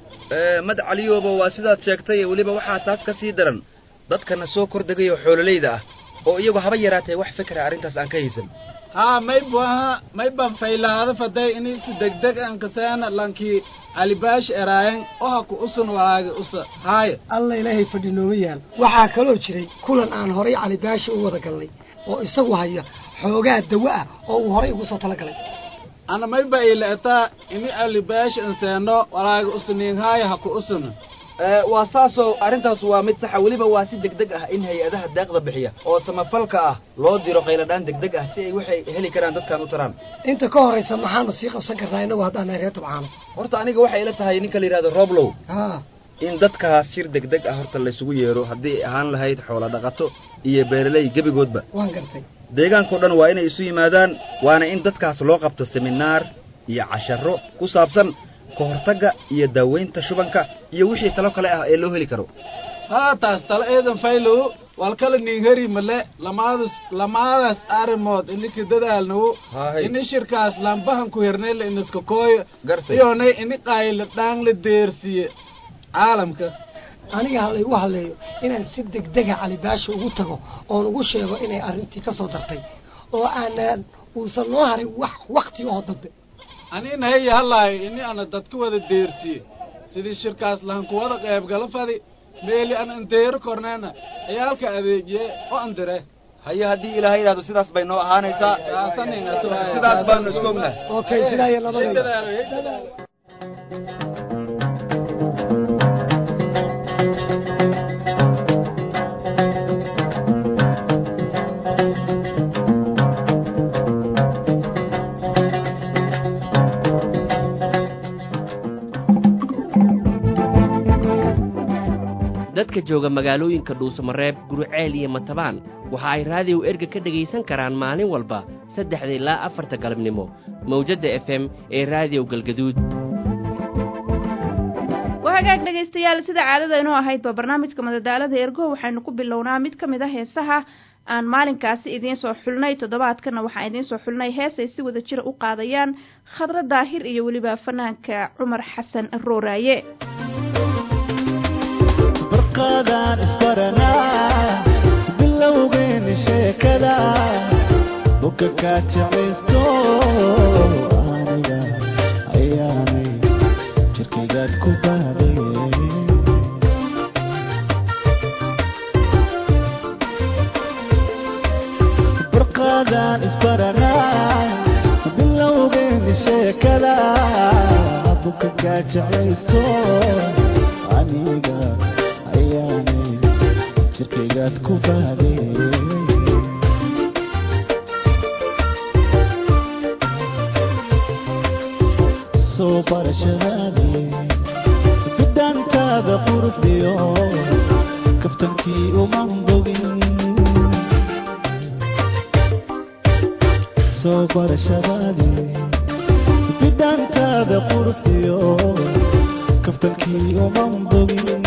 mad caliyooba waa sidaad sheegtay weliba waxaa taas ka sii daran dadkana soo kordhegay oo xoololayda ah oo iyagu haba yaraatee wax fikra arrintaas aan ka haysan haa may buaha may ban faylaada faday ini si degdeg an kaseena lankii alibaash eraayan oo ha ku usun walaagi usa haaya alla ilaahay fadhi nooma yaal waxaa kaloo jiray kulan aan horay calibaashi u wada galnay oo isagu haya xoogaa dawo ah oo uu horay ugu soo tala galay ana may ba ilaetaa ini alibaash anseeno walaagi usaniin haaya ha ku usuna waa saasoo arrintaas waa mid saxa weliba waa si degdeg ah in hay-adaha daaqda bixiya oo samafalka ah loo diro qayladhaan degdeg ah si ay waxay heli karaan dadkan u taraan inta ka horaysa maxaanu sii qabsan karnaa inagu haddaanay reer tubcaano horta aniga waxay ila tahay ninka la yidhahdo roblow haa in dadkaas shir degdeg ah horta laysugu yeero haddii ay ahaan lahayd xoola dhaqato iyo beeraley gebigoodba waan gartay deegaankao dhan waa inay isu yimaadaan waana in dadkaas loo qabto seminaar iyo casharo ku saabsan ka hortagga iyo daaweynta shubanka iyo wixii talo kale ah ee loo heli karo haa taas talo eedan faylow walkala ningheri male lamaadas lamaadaas arrimood iniki dadaalnawo ini shirkaas lambahan ku hernayla inaska kooyo iyonay ini qaayla dhaang la deersiye caalamka aniga halaygu hadleeyo inaan si degdega calibaashi ugu tago oon ugu sheego inay arrintii ka soo dartay oo aanan uusan noo harin wax wakti oo dambe anina haya halaayo ini ana dadka wada deersiye sidii shirkaas lahan kuwada qaybgala fadi meeli an andeero korneena ciyaalka adeejiye oo andire haye haddii ilaahay yidhahdo sidaas bay noo ahaanaysaa sidaas baanu isku ognahay okay sidaa iyo nabadayda dadka jooga magaalooyinka dhuusamareeb guruceel iyo matabaan waxa ay raadiyow erga ka dhegaysan karaan maalin walba saddexda ilaa afarta galabnimo mawjadda f m ee raadiyow galgaduud wahagaag dhegaystayaal sida caadada inoo ahaydba barnaamijka madadaalada ergo waxaynu ku bilownaa mid ka mid a heesaha aan maalinkaasi idiin soo xulnay toddobaadkana waxaan idiin soo xulnay hees ay si wada jira u qaadayaan khadra daahir iyo weliba fanaanka cumar xasan rooraaye barqadaan isbaranaa buka kaa jeclaysto aniga ayaanay jirkaygaad ku baadaye barqaadaan isbaranaa bilowgeeni sheekada buka kaa jeclaysto aniga ayaanay jirkaygaad ku baadaye soo barashadaadii bidhaantaada quruxdiyo kaftankii uman bogin soo barashadaadii bidhaantaada quruxdiyo kaftankii uman bogin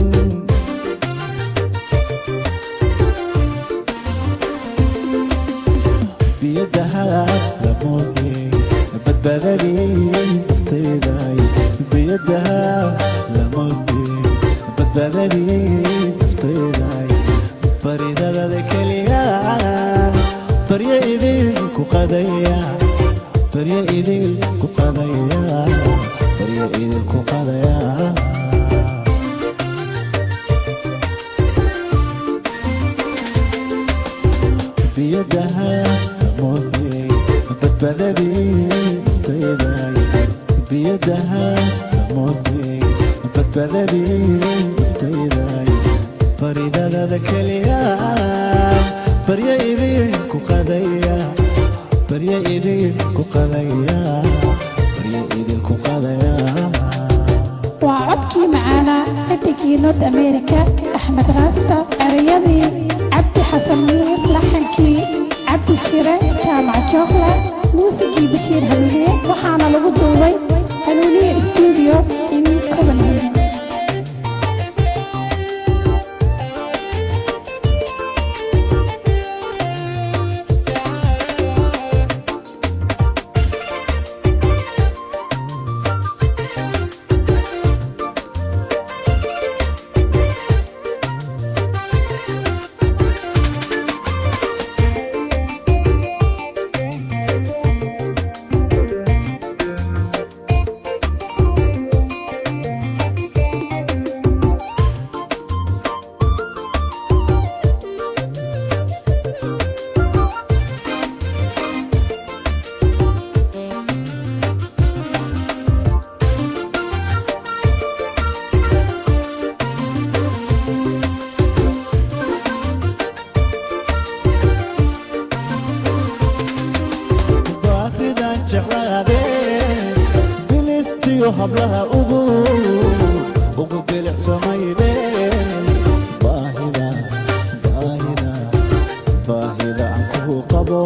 biyadahaad lamoodee badbaadadii naftayday biyadaha lamoodee badbaadadii naftayday baridadada keliya baryo idil ku qadaya baryo idil ku qadaya baryo idil ku qadaya biyadaha lamoodee badbaadadii naftayday biyadaha lamoodee badbaadadii naftayday baridadada keliya baryo idin ku qadaya baryo idin ku qadaya baryo idin ku qadaya waa codkii macaana xidigii north america axmed raasta ereyadii cabdi xasan miir laxankii cabdi shire jaamac jookla muusigii bashiir hanuuniye waxaana lagu duubay hanuuniye stuudio in copenhagen baaqidan jeclaade bilistiyo hablaha ugu ugu bilicsamayde baahida baahida baahida aan kugu qabo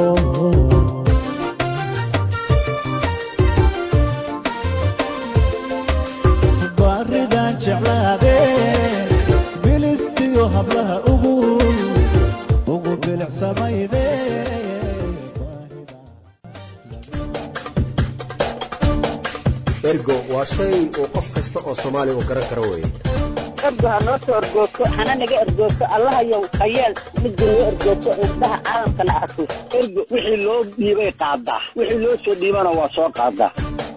baaridan jeclaade bilistiyo hablaha ugu ugu bilicsamayde ergo waa shay uu qof kasta oo soomaali u garan karo weeye ergo ha noo soo ergoogto hana naga ergoogto allahayow hayeel midda noo ergoogto indhaha caalamkana arko ergo wixii loo dhiibay qaadaa wixii loo soo dhiibana waa soo qaadaa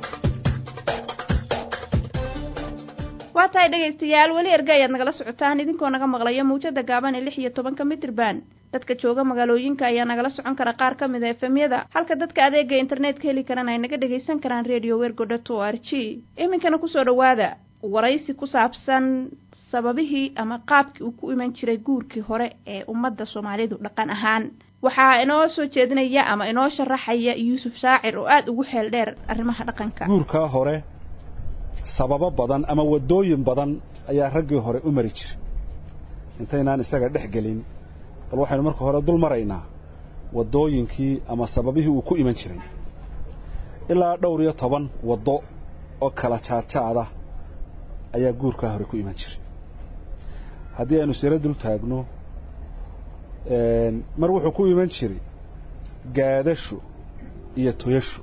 waa tahay dhegaystayaal weli erga ayaad nagala socotaan idinkoo naga maqlaya mawjada gaaban ee lix iyo tobanka mitirban dadka jooga magaalooyinka ayaa nagala socon kara qaar ka mid a efemyada halka dadka adeega internetka heli karana ay naga dhagaysan karaan radio wergo dot o r g iminkana kusoo dhowaada waraysi ku saabsan sababihii ama qaabkii uu ku iman jiray guurkii hore ee ummadda soomaalidu dhaqan ahaan waxaa inoo soo jeedinaya ama inoo sharaxaya yuusuf shaacir oo aada ugu xeel dheer arrimaha dhaqanka guurkaa hore sababo badan ama waddooyin badan ayaa raggii hore u mari jiray intaynaan isaga dhex gelin bal waxaynu marka hore dul maraynaa waddooyinkii ama sababihii uu ku iman jiray ilaa dhowr iyo toban waddo oo kala jaadjaada ayaa guurkaa hore ku iman jiray haddii aynu siro dul taagno mar wuxuu ku iman jiray gaadasho iyo toyasho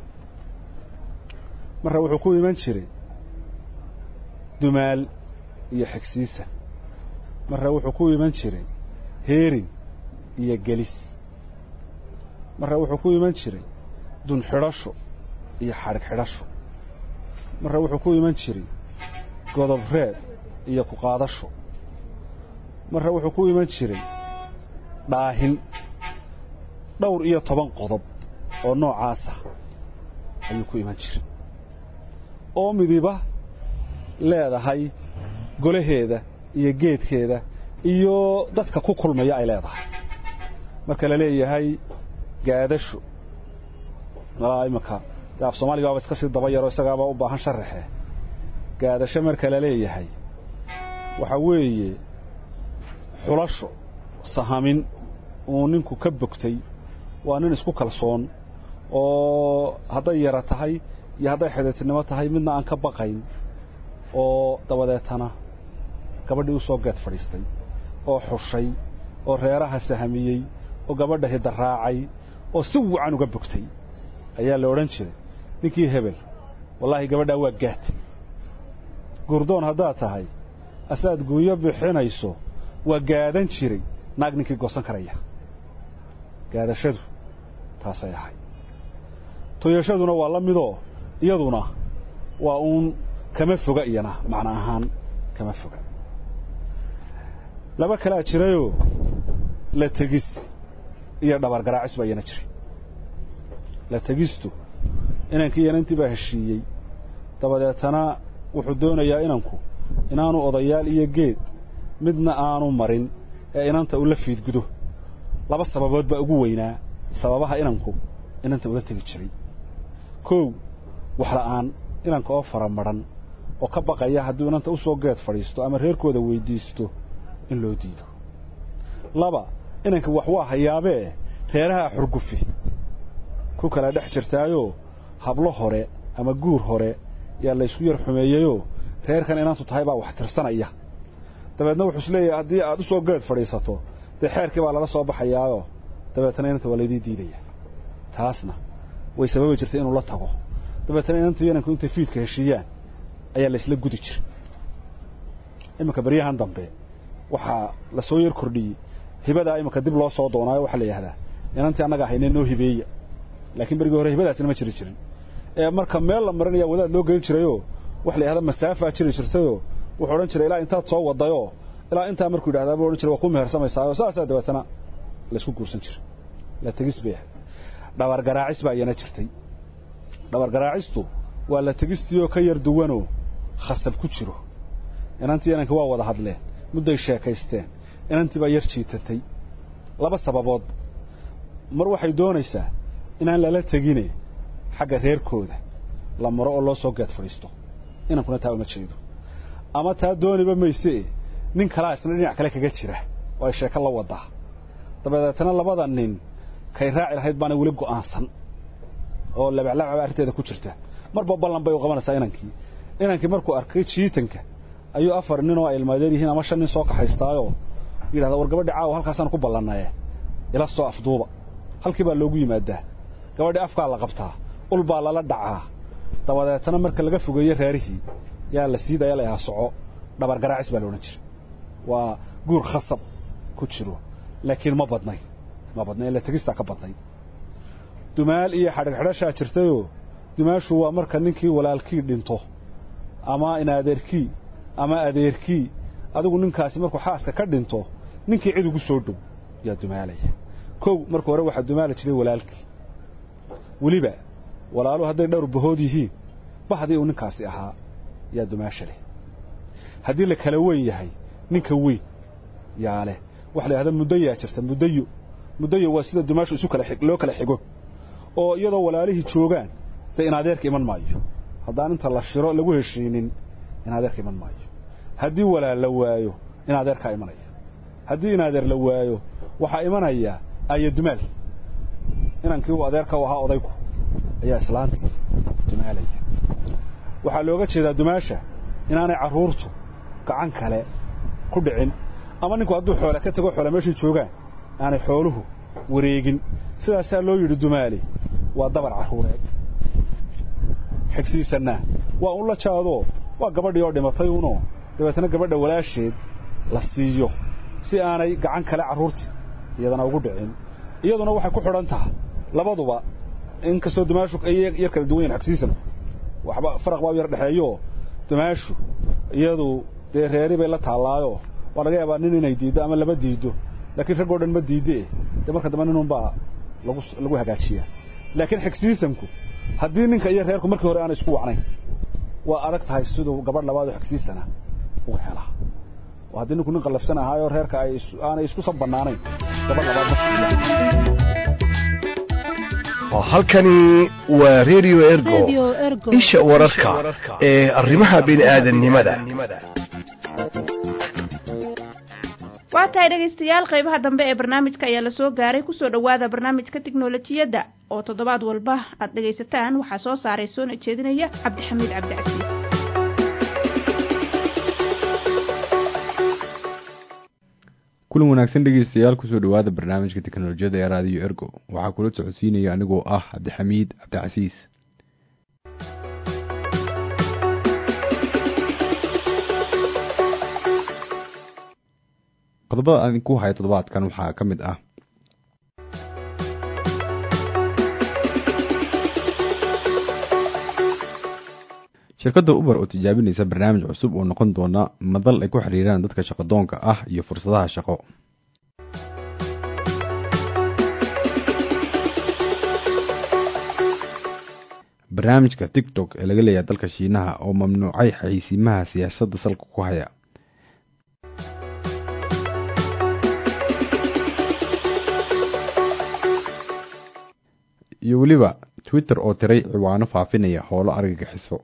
marna wuxuu ku iman jiray dumaal iyo xigsiisa marna wuxuu ku iman jiray heerin iyo gelis marre wuxuu ku iman jiray dun xidhasho iyo xadhig xidhasho marre wuxuu ku iman jiray godob reed iyo ku qaadasho marre wuxuu ku iman jiray dhaahin dhowr iyo toban qodob oo noocaasa ayuu ku iman jiray oo midiba leedahay golaheeda iyo geedkeeda iyo dadka ku kulmaya ay leedahay marka la leeyahay gaadasho malaa imanka dee af soomaaliga waaba iska sii daba yaro isagaaba u baahan sharaxe gaadasho marka la leeyahay waxa weeye xulasho sahamin uu ninku ka bogtay waa nin isku kalsoon oo hadday yara tahay iyo hadday xidhiirtinimo tahay midna aan ka baqayn oo dabadeetana gabadhii u soo geed fadhiistay oo xushay oo reeraha sahamiyey oo gabadha hidaraacay oo si wacan uga bogtay ayaa la odhan jiray ninkii hebel wallaahi gabadhaa waa gaatay gurdoon haddaad tahay asaad guuyo bixinayso waa gaadan jiray naag ninkii goosan karaya gaadashadu taasay ahay toyashaduna waa la midoo iyaduna waa uun kama foga iyana macno ahaan kama foga laba kalaa jirayoo la tegis iyo dhabargaraacis baa iyana jiray la tegistu inankii inantii baa heshiiyey dabadeetana wuxuu doonayaa inanku inaanu odayaal iyo geed midna aanu marin ee inanta ula fiidgudo laba sababood baa ugu weynaa sababaha inanku inanta ula tegi jiray kow waxla'aan inanka oo faramadhan oo ka baqaya hadduu inanta u soo geed fadhiisto ama reerkooda weyddiisto in loo diido laba inanka wax waa hayaabee reeraha xurgufi ku kala dhex jirtaayoo hablo hore ama guur hore yaa laysku yar xumeeyeyoo reerkan inantu tahay baa wax tirsanaya dabeedna wuxuu isleeyahay haddii aad u soo geed fadhiisato dee xeerkii baa lala soo baxayaayoo dabeetana inanta waa laydii diidaya taasna way sababi jirtay inuu la tago dabeetana inantu inanku intay fiidka heshiiyaan ayaa laysla gudi jiray iminka baryahan dambe waxaa la soo yar kordhiyey hibadaa iminka dib loo soo doonaayo waxaa la yidhahdaa inantii annaga haynee noo hibeeya laakiin berigii hore hibadaasina ma jiri jirin ee marka meel la marinaya wadaad loo gelin jirayoo waxa la yidhahda masaafaa jiri jirtayoo wuxuu odhan jiray ilaa intaad soo wadayoo ilaa intaa markuu yidhahdaa buu odhan jiray waa ku mehersamaysaayoo saasaa dabeetana laysku guursan jiray la tegis bay ahayd dhabargaraacis baa iyana jirtay dhabargaraacistu waa la tegistiioo ka yar duwanoo khasab ku jiro inantii inanka waa wada hadleen mudday sheekaysteen inantii baa yar jiitatay laba sababood mar waxay doonaysaa inaan lala tegine xagga reerkooda la maro oo loo soo geed fadhiisto inankuna taa uma jeedo ama taa dooniba maysee nin kalaa isna dhinac kale kaga jira oo ay sheeko la wadaa dabadeetana labada nin kay raaci lahayd baana weli go'aansan oo labaclabcaba arrinteeda ku jirta marba ballan bay u qabanaysaa inankii inankii markuu arkay jiitanka ayuu afar nin oo ay ilmaadeer yihiin ama shan nin soo kaxaystaayoo yidhahda war gabadhi caawa halkaasaan ku ballannaye ila soo afduuba halkii baa loogu yimaadaa gabadhii afkaa la qabtaa ul baa lala dhacaa dabadeetana marka laga fogeeye reerihii yaa la siidaya la soco dhabargaraacis baa la odhan jiray waa guur khasab ku jiro laakiin ma badnay ma badnay ila tegistaa ka badnay dumaal iyo xadhigxidhashaa jirtayoo dumaashu waa marka ninkii walaalkii dhinto ama inadeerkii ama adeerkii adigu ninkaasi markuu xaaska ka dhinto ninkii cid ugu soo dhow yaa dumaalaya kow marka hore waxaa dumaali jiray walaalkii weliba walaaluhu hadday dhowr bahood yihiin bahdii uu ninkaasi ahaa yaa dumaasha leh haddii la kala weyn yahay ninka weyn yaa leh waxa la yidhahda muddayaa jirta muddayo muddayo waa sida dumaashu isu kala loo kala xigo oo iyadoo walaalihii joogaan dee inadeerka iman maayo haddaan inta la shiro lagu heshiinin inadeerka iman maayo haddii walaal la waayo inadeerkaa imanaya haddii inadeer la waayo waxaa imanaya aya dumaal inankii uu adeerka u ahaa odaygu ayaa islaanta dumaalaya waxaa looga jeedaa dumaasha inaanay carruurtu gacan kale ku dhicin ama ninku hadduu xoole ka tago xoole meeshay joogaan aanay xooluhu wareegin sidaasaa loo yidhi dumaali waa dabar carruureed xigsiisanna waa un la jaadoo waa gabadhii oo dhimatay unoo dabeetana gabadha walaasheed la siiyo si aanay gacan kale carruurtii iyadana ugu dhicin iyaduna waxay ku xidhan tahay labaduba inkastoo dumaashu ay yar kala duwan yahin xagsiisan waxba faraq baa u yar dhexeeyo dumaashu iyadu dee reeri bay la taallaayo waa laga yaabaa nin inay diiddo ama laba diiddo laakiin raggoo dhan ma diidde dee marka dambe ninunbaa lagu lagu hagaajiyaa laakiin xigsiisanku haddii ninka iyo reerku markii hore aanay isku wacnayn waa adag tahay siduu gabadh labaad oo xigsiisana uga helaa oo haddii ninku nin qallafsan ahaayo reerka ay aanay isku sab bannaanayn gabadh labaad halkani waa radio ergo isha wararka ee arrimaha bini'aadannimada waa tahay dhegaystayaal qaybaha dambe ee barnaamijka ayaa lasoo gaaray kusoo dhowaada barnaamijka tiknolojiyadda oo toddobaad walba aad dhegaysataan waxaa soo saaray soona jeedinaya cabdixamiid cabdicasiis kulan wanaagsan dhegeystayaal kusoo dhowaada barnaamijka teknolojiyadda ee raadiyo ergo waxaa kula socodsiinaya anigoo ah cabdixamiid cabdicasiis qodobada aan idinku haya toddobaadkan waxaa ka mid ah shirkadda uber oo tijaabinaysa barnaamij cusub oo noqon doona madal ay ku xiriiraan dadka shaqadoonka ah iyo fursadaha shaqo barnaamijka tiktok ee laga leeyahay dalka shiinaha oo mamnuucay xayeysiimaha siyaasadda salka ku haya iyo weliba twitter oo tiray ciwaano faafinaya howlo argagixiso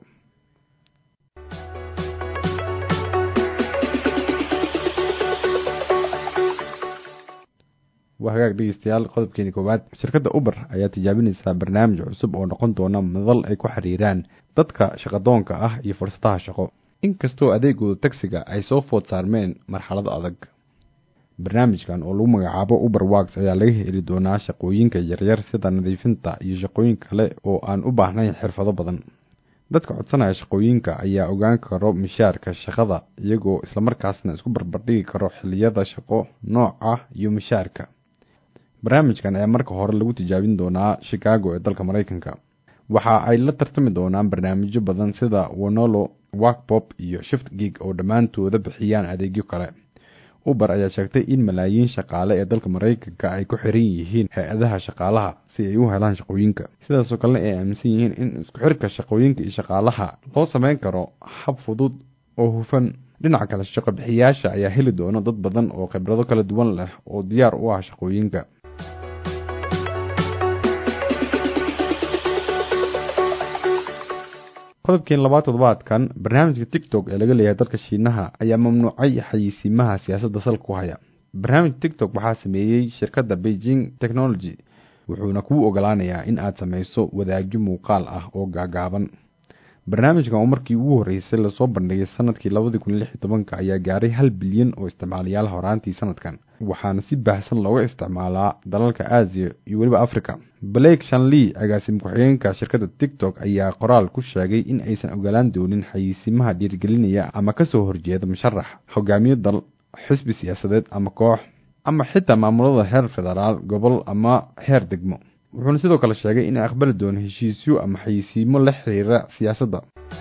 waa hagaag dhegeystayaal qodobkeeni koowaad shirkadda uber ayaa tijaabinaysaa barnaamij cusub oo noqon doona madal ay ku xiriiraan dadka shaqadoonka ah iyo fursadaha shaqo inkastoo adeegooda tagsiga ay soo food saarmeen marxalado adag barnaamijkan oo lagu magacaabo uber works ayaa laga heli doonaa shaqooyinka yaryar sida nadiifinta iyo shaqooyin kale oo aan u baahnayn xirfado badan dadka codsanaya shaqooyinka ayaa ogaan karo mishaarka shaqada iyagoo islamarkaasna isku barbardhigi karo xiliyada shaqo nooca iyo mishaarka barnaamijkan ayaa marka hore lagu tijaabin doonaa chicago ee dalka mareykanka waxa ay la tartami doonaan barnaamijyo badan sida wonolo workpop iyo shift gig oo dhammaantooda bixiyaan adeegyo kale uber ayaa sheegtay in malaayiin shaqaale ee dalka mareykanka ay ku xiran yihiin hay-adaha shaqaalaha si ay u helaan shaqooyinka sidaasoo kalena ay aaminsan yihiin in isku xirka shaqooyinka iyo shaqaalaha loo sameyn karo hab fudud oo hufan dhinaca kale shaqo bixiyaasha ayaa heli doona dad badan oo khibrado kala duwan leh oo diyaar u ah shaqooyinka qodobkeen labaad toddobaadkan barnaamijka tiktok ee laga leeyahay dalka shiinaha ayaa mamnuucay xayeysiimaha siyaasadda salka ku haya barnaamij tiktok waxaa sameeyey shirkadda beijing technology wuxuuna kuu ogolaanayaa in aad samayso wadaagyo muuqaal ah oo gaagaaban barnaamijkan oo markii ugu horreysay lasoo bandhigay sanadkii labadii kun lix iyo tobanka ayaa gaaray hal bilyan oo isticmaalayaal horaantii sanadkan waxaana si baahsan looga isticmaalaa dalalka aasiya iyo weliba africa blake shanley agaasim ku-xigeenka shirkadda tiktok ayaa qoraal ku sheegay in aysan ogolaan doonin xayeysiimaha dhiirgelinaya ama kasoo horjeeda musharax hogaamiyo dal xisbi siyaasadeed ama koox ama xitaa maamulada heer federaal gobol ama heer degmo wuxuuna sidoo kale sheegay in aqbali doono heshiisyo ama xayeysiimo la xiriira siyaasadda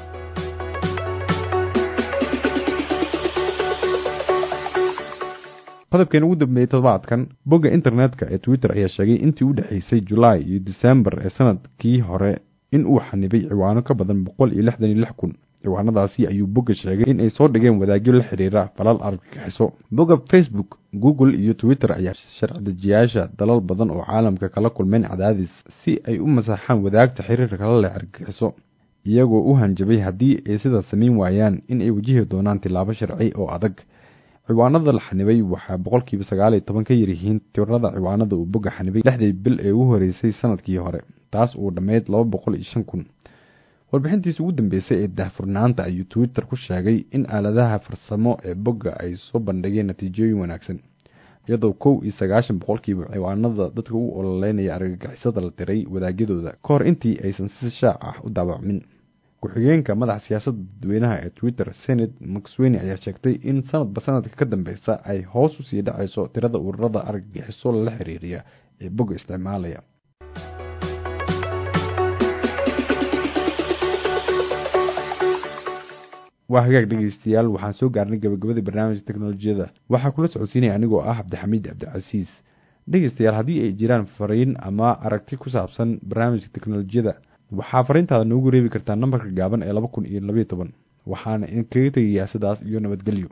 qodobkeen ugu dambeeyey toddobaadkan bogga internetka ee twitter ayaa sheegay intii u dhexeysay julaay iyo disembar ee sanadkii hore in uu xanibay ciwaano ka badan boqol iyo lixdan iyo lix kun ciwaanadaasi ayuu bogga sheegay in ay soo dhigeen wadaagyo la xiriira falal argagixiso bogga facebook google iyo twitter ayaa sharci-dejiyaasha dalal badan oo caalamka kala kulmeen cadaadis si ay u masaxaan wadaagta xiriirka kala leh argagixiso iyagoo u hanjabay haddii ay sidaas samayn waayaan in ay wajihi doonaan tilaabo sharci oo adag ciwaanada la xanibay waxaa boqolkiiba sagaal iyo toban ka yaryihiin tirada ciwaanada uu bogga xanibay lixdii bil ee ugu horeysay sanadkii hore taas uu dhammeyd laba boqol iyo shan kun warbixintiisa ugu dambeysay ee daahfurnaanta ayuu twitter ku sheegay in aaladaha farsamo ee bogga ay soo bandhigeen natiijooyin wanaagsan iyadoo kow iyo sagaashan boqolkiiba ciwaanada dadka u ololeynaya argagixisada la diray wadaagyadooda ka hor intii aysan si shaac ah u daabacmin ku-xigeenka madaxa siyaasadda dadweynaha ee twitter senate maxweyne ayaa sheegtay in sanadba sanadka ka dambeysa ay hoos usii dhacayso tirada ururada argagixiso lala xiriiriya ee bogga isticmaalaya waa hagaag dhegeystayaal waxaan soo gaarnay gabagabadii barnaamijka teknolojiyada waxaa kula socodsiinaya anigoo ah cabdixamiid cabdicasiis dhegeystayaal haddii ay jiraan fariin ama aragti ku saabsan barnaamijka teknolojiyada waxaa fariintaada noogu reebi kartaa nambarka gaaban ee laba kun iyo labayo toban waxaana idinkaga tegayaa sidaas iyo nabadgelyo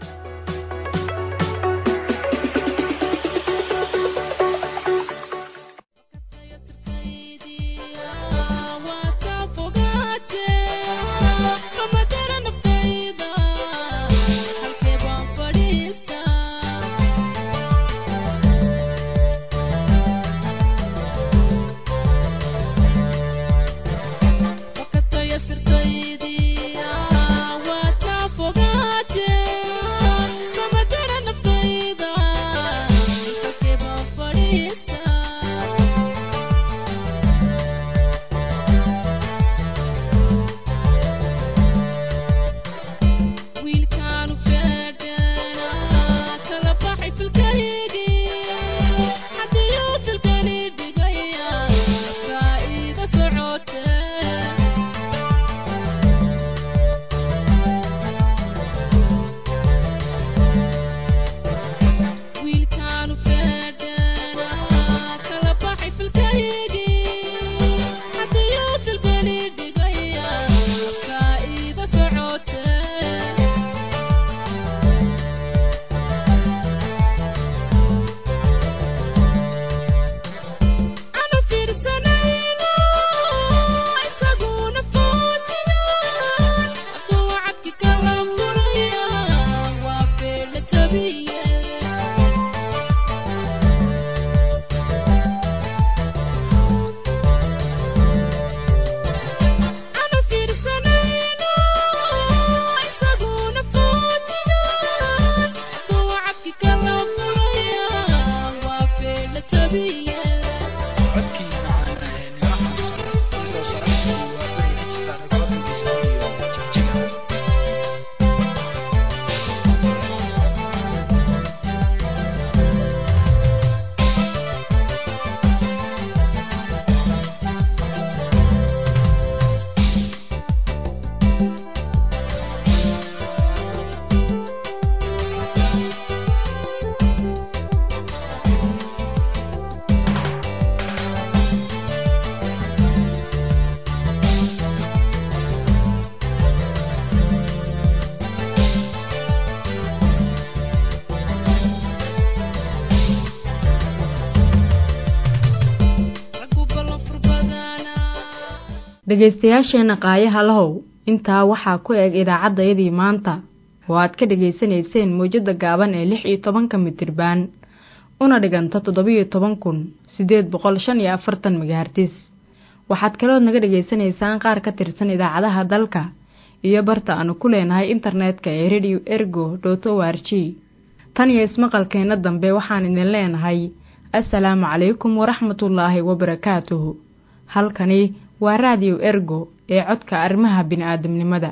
dhegaystayaasheenna qaayaha lahow intaa waxaa ku eg idaacaddayadii maanta oo aad ka dhegaysanayseen mawjadda gaaban ee lix iyo tobanka mitirbaan una dhiganta toddobiyo toban kun siddeed boqol shan iyo afartan megahartis waxaad kalood naga dhegaysanaysaan qaar ka tirsan idaacadaha dalka iyo barta aanu ku leenahay internetka ee radio ergo dot o r g tan iyo ismaqalkeenna dambe waxaan idin leenahay assalaamu calaykum waraxmatullaahi wabarakaatuhu halkani waa raadiyo ergo ee codka arrimaha bini'aadamnimada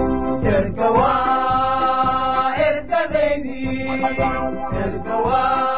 erga waa ergadeydii erga waa